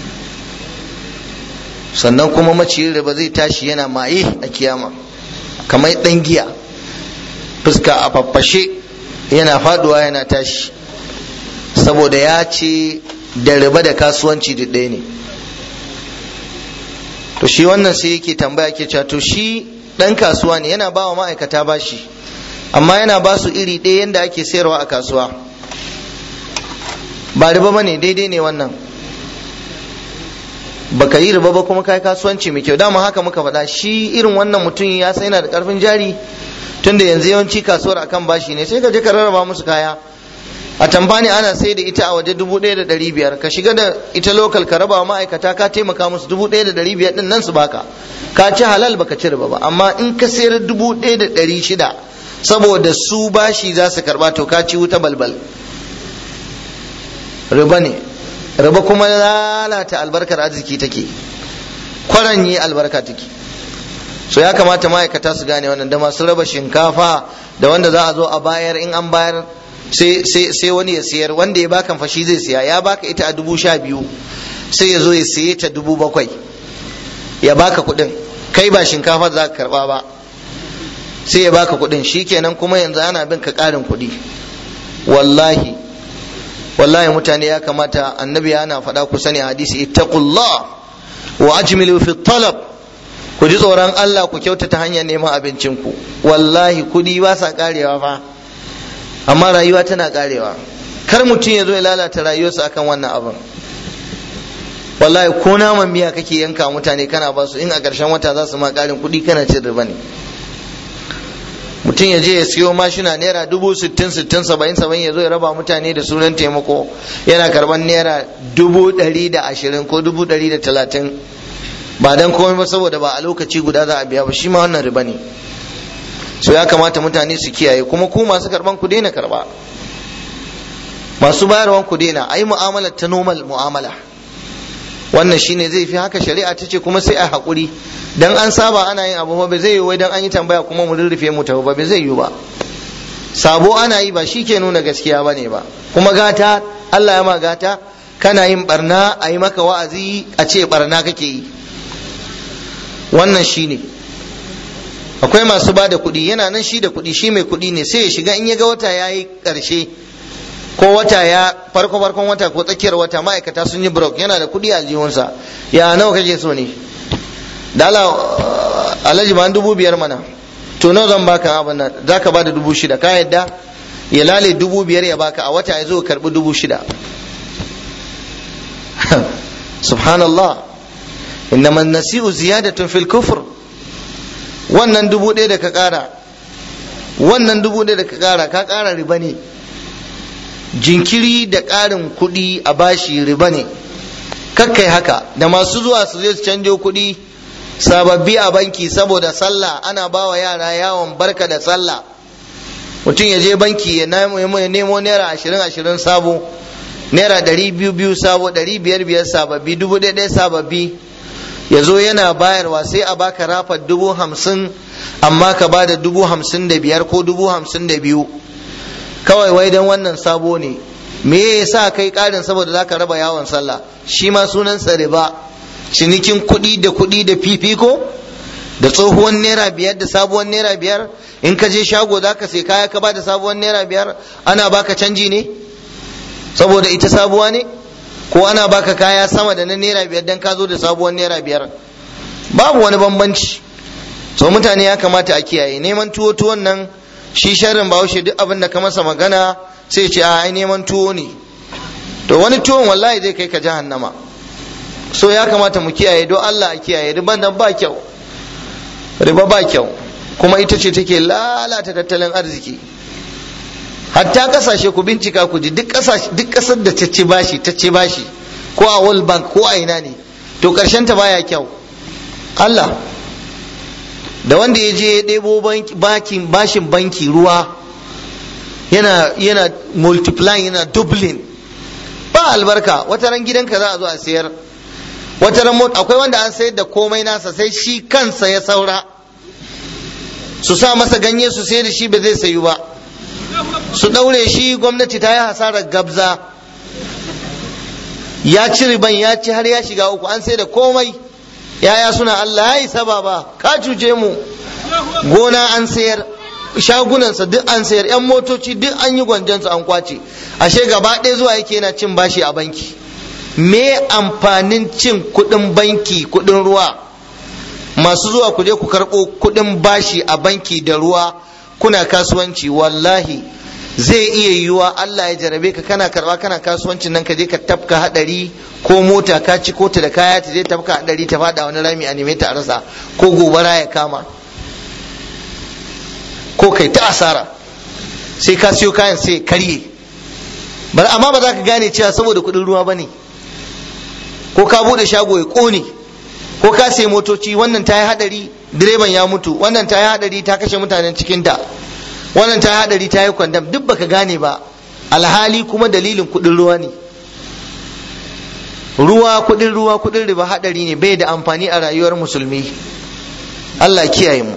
sannan kuma maciyin riba zai tashi yana maye a kiyama kamar ɗan giya fuska a faffashe yana faduwa yana tashi saboda ya ce da riba da kasuwanci da ɗaya ne to shi wannan sai yake tambaya ke cewa to shi ɗan kasuwa ne yana ba wa ma'aikata bashi amma yana ba su iri ɗaya yadda ake sayarwa a kasuwa ba riba ba ne daidai ne wannan baka yi riba ba kuma kai kasuwanci mai kyau dama haka muka faɗa shi irin wannan mutum ya sai yana da ƙarfin jari tunda yanzu yawanci kasuwar akan bashi ne sai ka je ka rarraba musu kaya a tambani ana sai da ita a waje dubu ɗaya da ɗari biyar ka shiga da ita lokal ka raba wa ma'aikata ka taimaka musu dubu ɗaya da ɗari biyar ɗin nan su baka ka ci halal baka ci riba ba amma in ka sayar dubu ɗaya da ɗari shida saboda su bashi za su karɓa to ka ci wuta balbal riba ne riba kuma lalata albarkar arziki take kwaranye albarka take so ya kamata ma'aikata su gane wannan da masu raba shinkafa da wanda za a zo a bayar in an bayar sai wani ya siyar wanda ya baka fashi zai siya ya baka ita a dubu sha biyu sai ya zo ya siye ta dubu bakwai ya baka kuɗin kai ba shinkafa za ka karba ba sai ya baka kuɗin shikenan kuma yanzu ana bin ka ƙarin kuɗi wallahi wallahi mutane ya kamata annabi yana faɗa ku sani hadisi ittaqullah wa ajmilu fi talab ku ji tsoron Allah ku kyautata hanyar neman abincinku wallahi kuɗi ba sa karewa fa amma rayuwa tana karewa kar mutum ya zo ya lalata rayuwarsa akan wannan abin wallahi ko naman miya kake yanka mutane kana ba su in a ƙarshen wata za su ma ƙarin kuɗi kana cin riba ne mutum ya je ya siyo mashina naira dubu sittin sittin saba'in saba'in ya zo ya raba mutane da sunan taimako yana karban naira dubu ɗari da ashirin ko dubu ɗari da talatin ba dan komai ba saboda ba a lokaci guda za a biya ba shi ma wannan riba ne so ya kamata mutane su kiyaye kuma ku masu karban ku daina karba masu bayarwan ku daina ai mu'amala ta normal mu'amala wannan shine zai fi haka shari'a ta ce kuma sai a haƙuri dan an saba ana yin abu ba zai yi wai dan an yi tambaya kuma mu rurrufe mu ta ba zai yi ba sabo ana yi ba shi ke nuna gaskiya ba ne ba kuma gata Allah ya ma gata kana yin barna a yi maka wa'azi a ce barna kake yi wannan shine akwai masu ba da kuɗi yana nan shi da kuɗi shi mai kuɗi ne sai ya shiga in ya ga wata ya yi ƙarshe ko wata ya farko farkon wata ko tsakiyar wata ma'aikata sun yi brok yana da kuɗi a aljihunsa ya nawa kake so ne da Allah alhaji ba dubu biyar mana to nawa zan baka abin nan za ka bada dubu shida ka yadda ya lale dubu biyar ya baka a wata ya zo karbi dubu shida subhanallah innama nasi'u ziyadatun fil kufr wannan dubu ɗaya da ka ƙara wannan dubu ɗaya da ka ƙara ka ƙara riba ne jinkiri da ƙarin kuɗi a bashi riba ne kakkai haka da masu zuwa su je su canjo kuɗi sababbi a banki saboda sallah ana ba wa yara yawon barka da sallah mutum ya je banki ya nemo naira ashirin ashirin sabo naira ɗari biyu biyu sabo ɗari biyar biyar sababbi dubu ɗaya ɗaya sababbi ya zo yana bayarwa sai a baka rafa dubu hamsin amma ka ba da dubu hamsin da biyar ko dubu hamsin da biyu kawai wai don wannan sabo ne me yasa kai karin saboda zaka raba yawon sallah shi ma sunan sa riba cinikin kuɗi da kuɗi da fifiko da tsohuwar naira biyar da sabuwar naira biyar in ka je shago zaka sai kaya ka ba da sabuwar naira biyar ana baka canji ne saboda ita sabuwa ne ko ana baka kaya sama da na naira biyar dan ka zo da sabuwar naira biyar babu wani bambanci so mutane ya kamata a kiyaye neman tuwo tuwon nan shi sharrin bahaushe duk abin da ka masa magana sai ce a ai neman tuwo ne to wani tuwon wallahi zai kai ka jahannama so ya kamata mu kiyaye don Allah a kiyaye riba nan ba kyau riba ba kyau kuma ita ce take lalata tattalin arziki hatta kasashe ku bincika ku ji duk kasar da ta ci bashi ta ci bashi ko a world bank ko a ina ne to karshen ta baya kyau Allah da wanda ya je ya ɗebo bashin banki ruwa yana yana multiplying yana doubling ba albarka wata ran gidanka za a zo a sayar wata ran akwai wanda an sayar da komai nasa sai shi kansa ya saura su sa masa ganye su sayar da shi ba zai sayu ba su ɗaure shi gwamnati ta yi hasarar gabza ya ci riban ya ci har ya shiga uku an sai da komai yaya suna Allah ya yi saba ba ka cuce mu gona an sayar shagunansa duk an sayar yan motoci duk an yi gwanjansu an kwace ashe gaba ɗaya zuwa yake yana cin bashi a banki me amfanin cin kuɗin banki kuɗin ruwa masu zuwa ku je ku karɓo kuɗin bashi a banki da ruwa kuna kasuwanci wallahi zai iya yiwuwa Allah ya jarabe ka kana karba kana kasuwancin nan ka je ka tafka hadari ko mota ka ci ko ta da kaya ta je tafka hadari ta fada wani rami a neme ta a rasa ko gobara ya kama ko kai ta asara sai ka siyo kayan sai karye bar amma ba za ka gane cewa saboda kuɗin ruwa bane ko ka bude shago ya kone ko ka sai motoci wannan ta yi hadari direban ya mutu wannan ta yi hadari ta kashe mutanen cikinta wannan ta yi hadari ta yi kwandam duk baka gane ba alhali kuma dalilin kudin ruwa ne ruwa kudin ruwa kudin riba hadari ne bai da amfani a rayuwar musulmi Allah kiyaye mu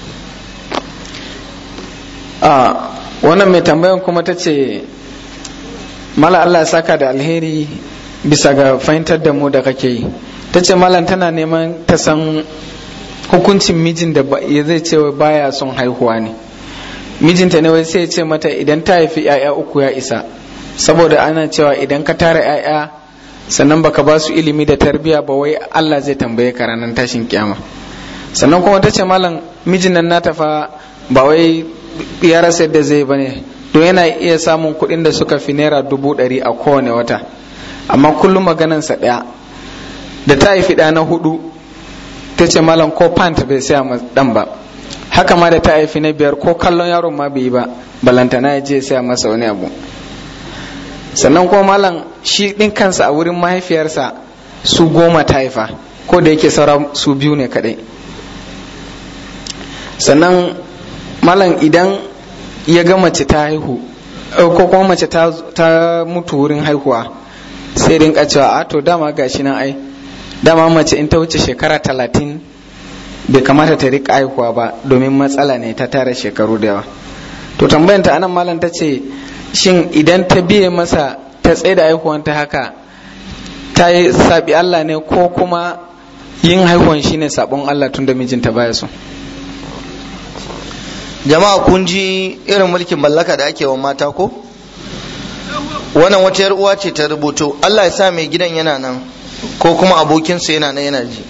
a wannan mai tambayan kuma ta ce mala Allah ya saka da alheri bisa ga fahimtar da mu da kake yi ta ce malam tana neman ta san hukuncin mijin da ya zai ce baya son haihuwa ne mijinta ne wai sai ya ce mata idan ta haifi 'ya'ya uku ya isa saboda ana cewa idan ka tara 'ya'ya sannan baka ba su ilimi da tarbiyya ba wai Allah zai tambaye ka ranar tashin kiyama sannan kuma ta ce malam mijin nan nata fa ba wai ya rasa yadda zai bane don yana iya samun kuɗin da suka fi naira dubu ɗari a kowane wata amma kullum maganansa ɗaya da ta haifi ɗa na hudu ta ce malam ko pant bai saya ma ɗan ba haka ma da ta haifi na biyar ko kallon yaron ma bai yi ba balantana ya je saya masa wani abu sannan kuma malam shi ɗin kansa a wurin mahaifiyarsa su goma ta haifa ko da yake saura su biyu ne kadai sannan malam idan ya ga mace ta haihu ko kuma mace ta mutu wurin haihuwa sai rinka cewa a to dama gashi nan ai dama mace in ta wuce shekara talatin bai kamata ta rika haihuwa ba domin matsala ne ta tara shekaru da yawa to tambayanta anan malam ta ce shin idan ta biye masa ta tsaye da haihuwan ta haka ta yi sabi Allah ne ko kuma yin haihuwan shine sabon Allah tun da mijinta baya so jama'a kun ji irin mulkin mallaka da ake wa mata ko wannan wata yar uwa ce ta rubuto Allah ya sa mai gidan yana nan ko kuma abokinsa yana nan yana ji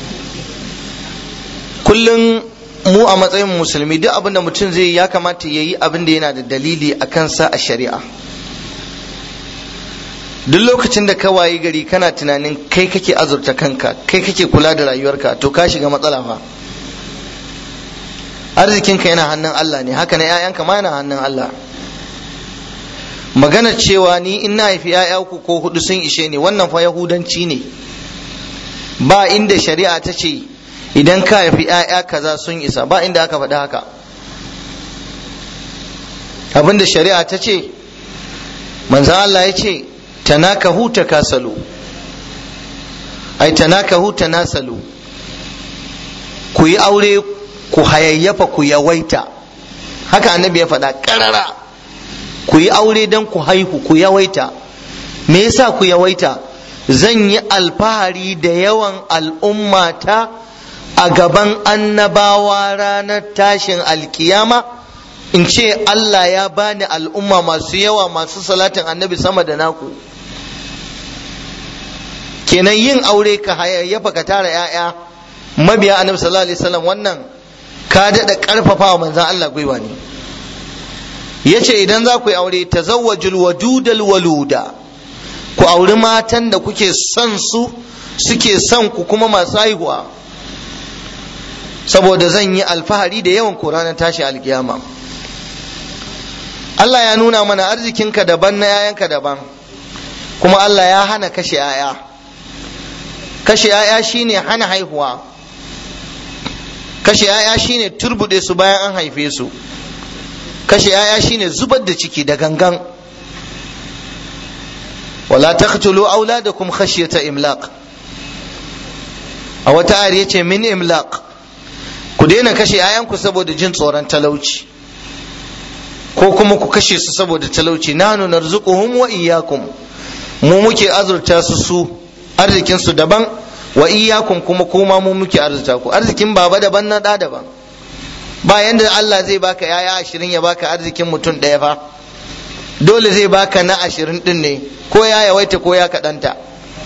kullum mu a matsayin musulmi duk abin da mutum zai yi ya kamata ya yi abin da yana da dalili a kansa a shari'a duk lokacin da ka wayi gari kana tunanin kai kake azurta kanka kai kake kula da rayuwarka to ka shiga matsala fa arzikinka yana hannun Allah ne haka na 'ya'yanka ma yana hannun Allah magana cewa ni in na haifi 'ya'ya uku ko hudu sun ishe ni wannan fa yahudanci ne ba inda shari'a ta ce idan ka haifi 'ya'ya kaza sun isa ba inda aka faɗi haka abinda shari'a ta ce manzan Allah ya ce tanakahu takasalu ai tanakahu tanasalu ku yi aure ku hayayyafa ku yawaita haka annabi ya faɗa ƙarara ku yi aure don ku haihu ku yawaita me yasa ku yawaita zan yi alfahari da yawan al'ummata a gaban annabawa ranar tashin alkiyama in ce Allah ya bani al'umma masu yawa masu salatin annabi sama da naku kenan yin aure ka hayayyafa ka tara 'ya'ya mabiya annabi sallallahu alaihi wasallam wannan ka daɗa ƙarfafa wa manzan Allah gwiwa ne yace idan za ku yi aure tazawwajul wadudal waluda ku auri matan da kuke son su suke son ku kuma masu haihuwa saboda zan yi alfahari da yawan ku ranar tashi alkiyama Allah ya nuna mana arzikinka daban na yayanka daban kuma Allah ya hana kashe yaya kashe yaya shine hana haihuwa kashe yaya shine turbude su bayan an haife su kashe yaya shine zubar da ciki da gangan wala taqtulu auladakum khashyata imlaq a wata ayar yace min imlaq ku daina kashe yayanku saboda jin tsoron talauci ko kuma ku kashe su saboda talauci nanu narzuquhum wa iyyakum mu muke azurta su su arzikin su daban wa iyyakum kuma kuma mu muke arzuta ku arzikin baba daban na da daban ba yanda Allah zai baka yaya ashirin ya baka arzikin mutum ɗaya fa dole zai baka na ashirin ɗin ne ko ya yawaita ko ya kaɗanta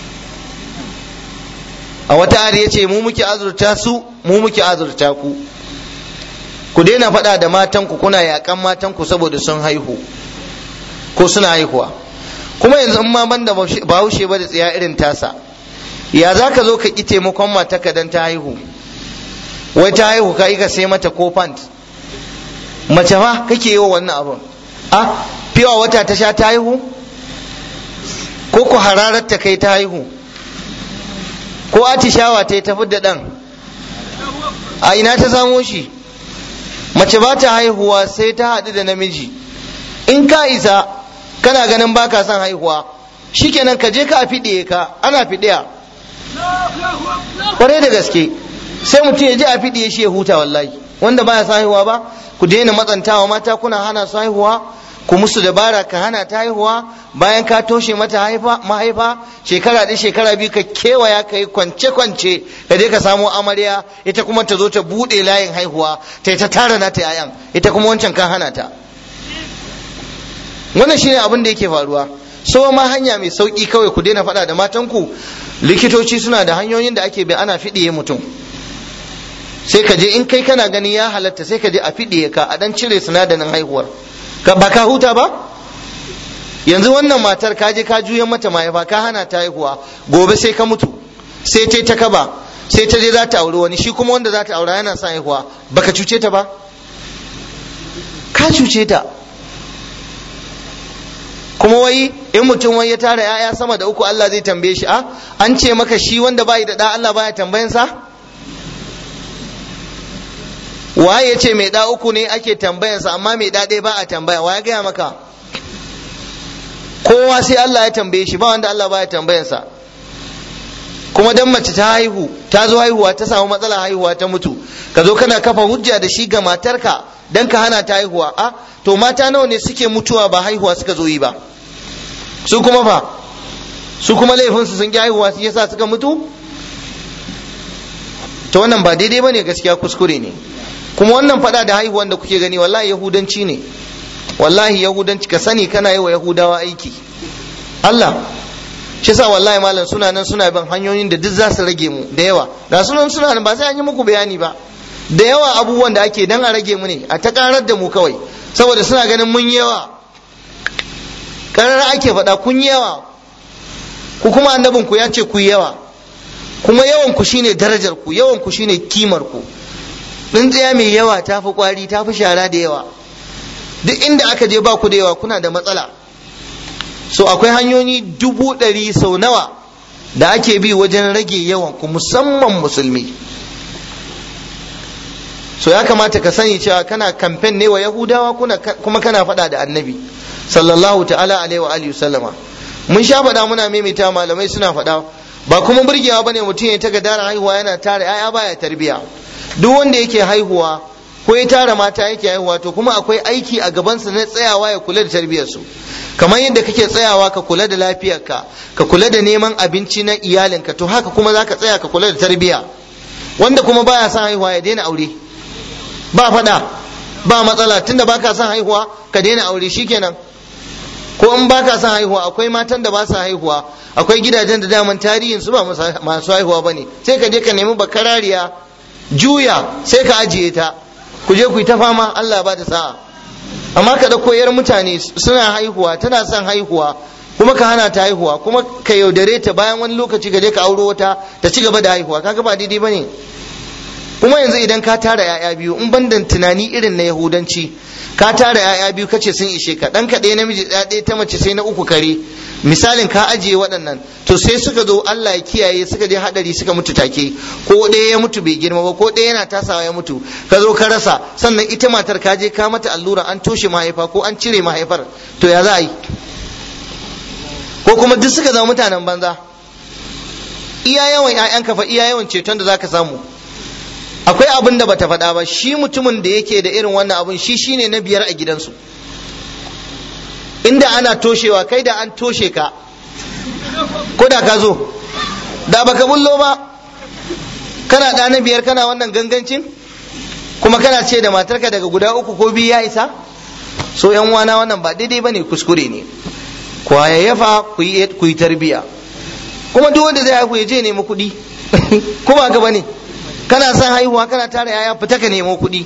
a wata ari ya ce mu muke azurta su mu muke azurta ku ku daina faɗa da matanku kuna yaƙan matanku saboda sun haihu ko suna haihuwa kuma yanzu in ma banda bahaushe ba da tsiya irin tasa ya za ka zo ka ƙi taimakon matarka don ta haihu wai ta haihu ka ka sai mata ko pant mace ma kake yi wa wannan abun a fiwa wata ta sha ta haihu ko ku hararar ta kai ta haihu ko atishawa ta yi tafi da ɗan a ina ta samo shi mace ba ta haihuwa sai ta haɗu da namiji in ka isa kana ganin baka son haihuwa shikenan ka je ka a fiɗe ka ana fiɗiya kwarai da gaske sai mutum ya je a fiɗiye shi ya huta wallahi wanda baya son haihuwa ba ku daina matsantawa mata kuna hana su haihuwa ku musu dabara ka hana ta haihuwa bayan ka toshe mata mahaifa shekara ɗaya shekara biyu ka kewaya ka yi kwance-kwance ka je ka samo amarya ita kuma ta zo ta buɗe layin haihuwa ta ta tara na ta yayan ita kuma wancan kan hana ta wannan shine abin da yake faruwa so ma hanya mai sauki kawai ku daina faɗa da matanku likitoci suna da hanyoyin da ake bi ana fiɗiye mutum sai ka je in kai kana gani ya halatta sai ka je a fiɗiye ka a dan cire sinadarin haihuwar ka ba ka huta ba yanzu wannan matar ka je ka juya mata mahaifa ka hana ta haihuwa gobe sai ka mutu sai ta ta kaba sai ta je za ta auri wani shi kuma wanda za ta aura yana son haihuwa baka cuce ta ba ka cuce ta kuma wai in mutum wai ya tara ya'ya sama da uku Allah zai tambaye shi a an ce maka shi wanda bai da da Allah baya tambayansa waye ya ce mai da uku ne ake tambayansa amma mai da ɗaya ba a tambaya waye gaya maka kowa sai Allah ya tambaye shi ba wanda Allah baya tambayansa kuma dan mace ta haihu ta zo haihuwa ta samu matsala haihuwa ta mutu ka zo kana kafa hujja da shi ga matarka dan ka hana ta haihuwa a to mata nawa ne suke mutuwa ba haihuwa suka zo yi ba su kuma fa su kuma laifinsu sun ki haihuwa su yasa suka mutu to wannan ba daidai bane gaskiya kuskure ne kuma wannan fada da haihuwan da kuke gani wallahi yahudanci ne wallahi yahudanci ka sani kana yi wa yahudawa aiki Allah shi sa wallahi malam suna nan suna bin hanyoyin da duk za su rage mu da yawa ga sunan suna nan ba sai an yi muku bayani ba da yawa abubuwan da ake dan a rage mu ne a ta karar da mu kawai saboda suna ganin mun yawa karar ake faɗa kun yawa ku kuma annabin ku ya ce ku yawa kuma yawan ku shine darajar ku yawan ku shine kimar ku tsintsiya mai yawa ta fi kwari ta fi shara da yawa duk inda aka je ba ku da yawa kuna da matsala so akwai hanyoyi dubu ɗari sau nawa da ake bi wajen rage yawan ku musamman musulmi so ya kamata ka sani cewa kana kamfen ne wa yahudawa kuma kana faɗa da annabi sallallahu ta'ala alaihi wa alihi sallama mun sha faɗa muna maimaita malamai suna faɗa ba kuma burgewa bane mutum ya ta gadara haihuwa yana tara yaya baya tarbiya duk wanda yake haihuwa ko ya tara mata yake haihuwa to kuma akwai aiki a gabansa na tsayawa ya kula da tarbiyyarsu kamar yadda kake tsayawa ka kula da lafiyarka ka kula da neman abinci na iyalinka to haka kuma za ka tsaya ka kula da tarbiyya wanda kuma baya son haihuwa ya daina aure ba faɗa ba matsala tunda baka son haihuwa ka daina aure shikenan ko in baka son haihuwa akwai matan da ba sa haihuwa akwai gidajen da daman tarihin su ba masu haihuwa bane sai ka je ka nemi bakarariya juya sai ka ajiye ta ku je ku yi ta fama Allah ba da sa'a amma ka dauko yar mutane suna haihuwa tana son haihuwa kuma ka hana ta haihuwa kuma ka yaudare ta bayan wani lokaci ka je ka auro wata ta ci gaba da haihuwa kaga ba daidai bane kuma yanzu idan ka tara ya'ya biyu in bandan tunani irin na yahudanci ka tara ya'ya biyu kace sun ishe ka dan ɗaya namiji ɗaya ta mace sai na uku kare misalin ka ajiye waɗannan to sai suka zo Allah ya kiyaye suka je hadari suka mutu take ko ɗaya ya mutu bai girma ba ko ɗaya yana tasawa ya mutu ka zo ka rasa sannan ita matar ka je ka mata allura an toshe mahaifa ko an cire mahaifar to ya za a yi ko kuma duk suka zama mutanen banza iya yawan 'ya'yanka fa iya yawan ceton da zaka samu akwai abin da bata faɗa ba shi mutumin da yake da irin wannan abin shi shine na biyar a gidansu inda ana toshewa kai da an toshe ka ko da ka zo da baka bullo ba kana ɗa na biyar kana wannan gangancin kuma kana ce da matarka daga guda uku ko biyu ya isa so yan wana wannan ba daidai bane kuskure ne ku hayayyafa ku yi tarbiya kuma duk wanda zai haihu ya je nemi kuɗi kuma ka bane kana son haihuwa kana tara yaya fita ka nemo kuɗi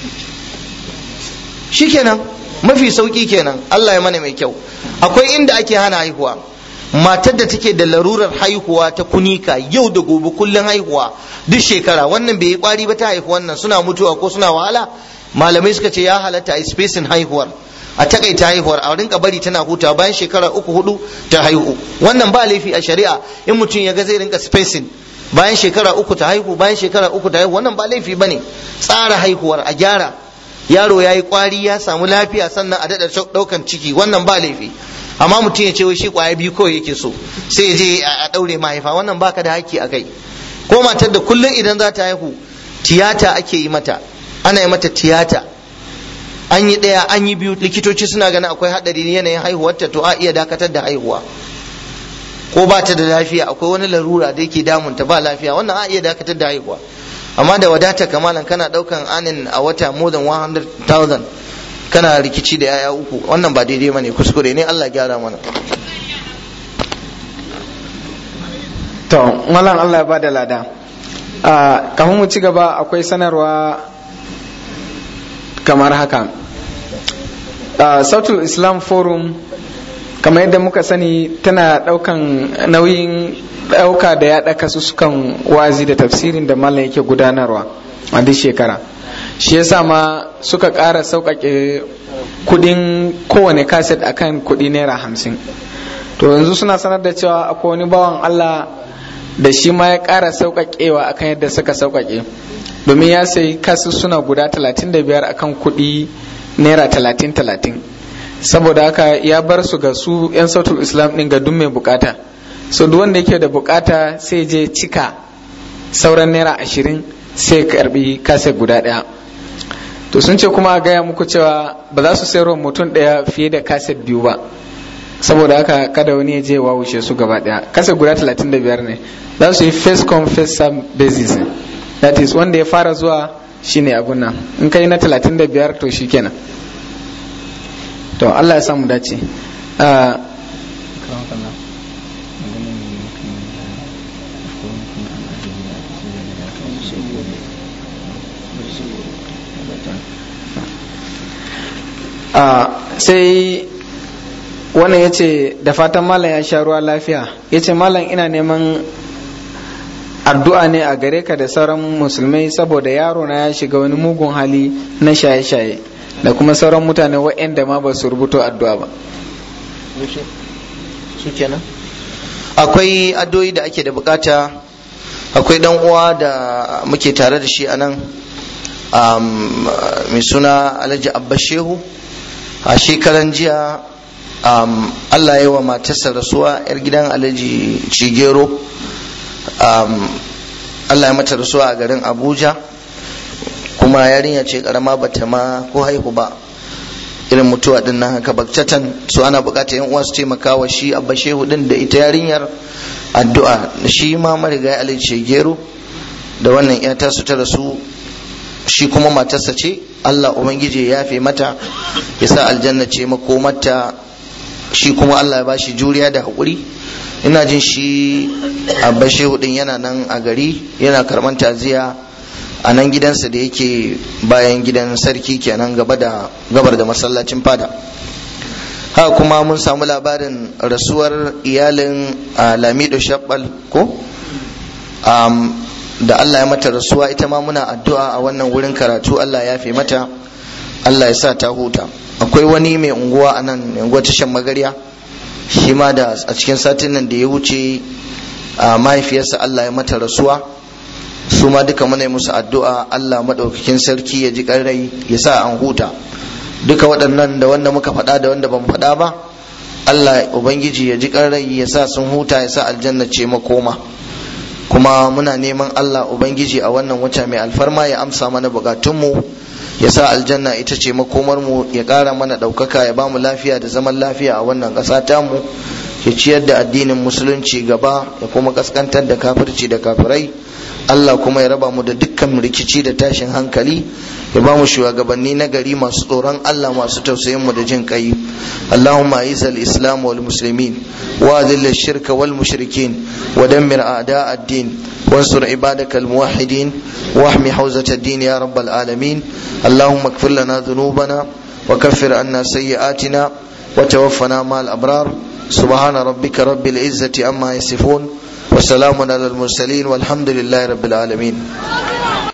shikenan mafi sauki kenan Allah ya mana mai kyau akwai inda ake hana haihuwa matar da take da larurar haihuwa ta kunika yau da gobe kullum haihuwa duk shekara wannan bai yi kwari ba ta haihu wannan suna mutuwa ko suna wahala malamai suka ce ya halatta a spacing haihuwar a takaita haihuwar a rinka bari tana hutawa bayan shekara uku hudu ta haihu wannan ba laifi a shari'a in mutum ya ga zai rinka spacing bayan shekara uku ta haihu bayan shekara uku ta haihu wannan ba laifi bane tsara haihuwar a gyara yaro ya yi kwari ya samu lafiya sannan a daɗa ɗaukan ciki wannan ba laifi amma mutum ya ce wai shi kwaya biyu kawai yake so sai ya je a ɗaure mahaifa wannan baka da haƙƙi a kai ko matar da kullum idan za ta haihu tiyata ake yi mata ana yi mata tiyata an yi ɗaya an yi biyu likitoci suna ganin akwai haɗari yanayin haihuwarta to a iya dakatar da haihuwa ko ba ta da lafiya akwai wani larura da yake damunta ba lafiya wannan a iya dakatar da haihuwa amma da wadata kamalan kana daukan anin a wata more than 100,000 kana rikici da yaya uku wannan ba daidai bane kuskure ne Allah gyara mana to malam Allah ya bada lada kafin mu ci gaba akwai sanarwa kamar haka sautul islam forum kamar yadda muka sani tana daukan nauyin dauka da ya daka su sukan wazi da tafsirin da malam yake gudanarwa a duk shekara shi yasa ma suka ƙara sauƙaƙe kudin kowane kaset akan kudi naira hamsin to yanzu suna sanar da cewa akwai wani bawan allah da shi ma ya ƙara sauƙaƙewa akan yadda suka sauƙaƙe domin ya sayi kasu suna guda 35 akan kudi naira 30-30 saboda haka ya bar su ga su 'yan sautul islam ɗin ga duk mai bukata so duk wanda yake da bukata sai je cika sauran naira ashirin sai karbi kase guda ɗaya to sun ce kuma a gaya muku cewa ba za su sayarwa mutum ɗaya fiye da kaset biyu ba saboda haka kada wani ya je wawushe su gaba ɗaya kaset guda 35 ne za su yi first come first serve basis that is wanda ya fara zuwa shine abun nan in kai na 35 to shikenan to Allah ya samu dace sai wannan ya ce da fatan malam ya sha ruwa lafiya ya ce malam ina neman addu'a ne a gare ka da sauran musulmai saboda yaro na ya shiga wani mugun hali na shaye-shaye da kuma sauran mutane waɗanda ma ba su rubuto addu'a ba su kenan akwai addu'o'i da ake da bukata akwai dan uwa da muke tare da shi a nan mai suna alhaji abba shehu a shekaran jiya allah ya wa matarsa rasuwa yar gidan alhaji cigero allah ya mata rasuwa a garin abuja kuma yarinya ce karama bata ma ko haihu ba irin mutuwa din nan haka bakcatan su ana bukatar yan uwa su taimaka wa shi abba shehu din da ita yarinyar addu'a shi ma marigayi alhaji gero da wannan yata su ta rasu shi kuma matarsa ce Allah ubangiji ya yafe mata ya sa aljanna ce makomarta shi kuma Allah ya bashi juriya da haƙuri ina jin shi abba shehu din yana nan a gari yana karɓar taziya a nan gidansa da yake bayan gidan sarki kenan gaba da gabar da masallacin fada haka kuma mun samu labarin rasuwar iyalin lamido shabbal ko da Allah ya mata rasuwa ita ma muna addu'a a wannan wurin karatu Allah ya fi mata Allah ya sa ta huta akwai wani mai unguwa a nan unguwa tashan magarya shi ma da a cikin satin nan da ya wuce a mahaifiyarsa Allah ya mata rasuwa su ma duka muna musu addu'a Allah maɗaukakin sarki ya ji rai ya sa an huta duka waɗannan da wanda muka faɗa da wanda ban faɗa ba Allah ubangiji ya ji rai ya sa sun huta ya sa aljanna ce makoma kuma muna neman Allah ubangiji a wannan wata mai alfarma ya amsa mana bukatunmu ya sa aljanna ita ce makomarmu ya ƙara mana ɗaukaka ya ba mu lafiya da zaman lafiya a wannan ƙasa tamu ya ciyar da addinin musulunci gaba ya kuma kaskantar da kafirci da kafirai Allah kuma ya raba mu da dukkan rikici da tashin hankali ya ba mu shugabanni na gari masu tsoron Allah masu tausayin mu da jin kai Allahumma a'iz al-islam wal muslimin wa adhill ash-shirka wal mushrikin wa dammir a'da' ad-din وانصر عبادك الموحدين واحمي حوزة الدين يا رب العالمين اللهم اغفر لنا ذنوبنا وكفر عنا سيئاتنا وتوفنا مع الأبرار سبحان ربك رب العزة عما يصفون وسلام على المرسلين والحمد لله رب العالمين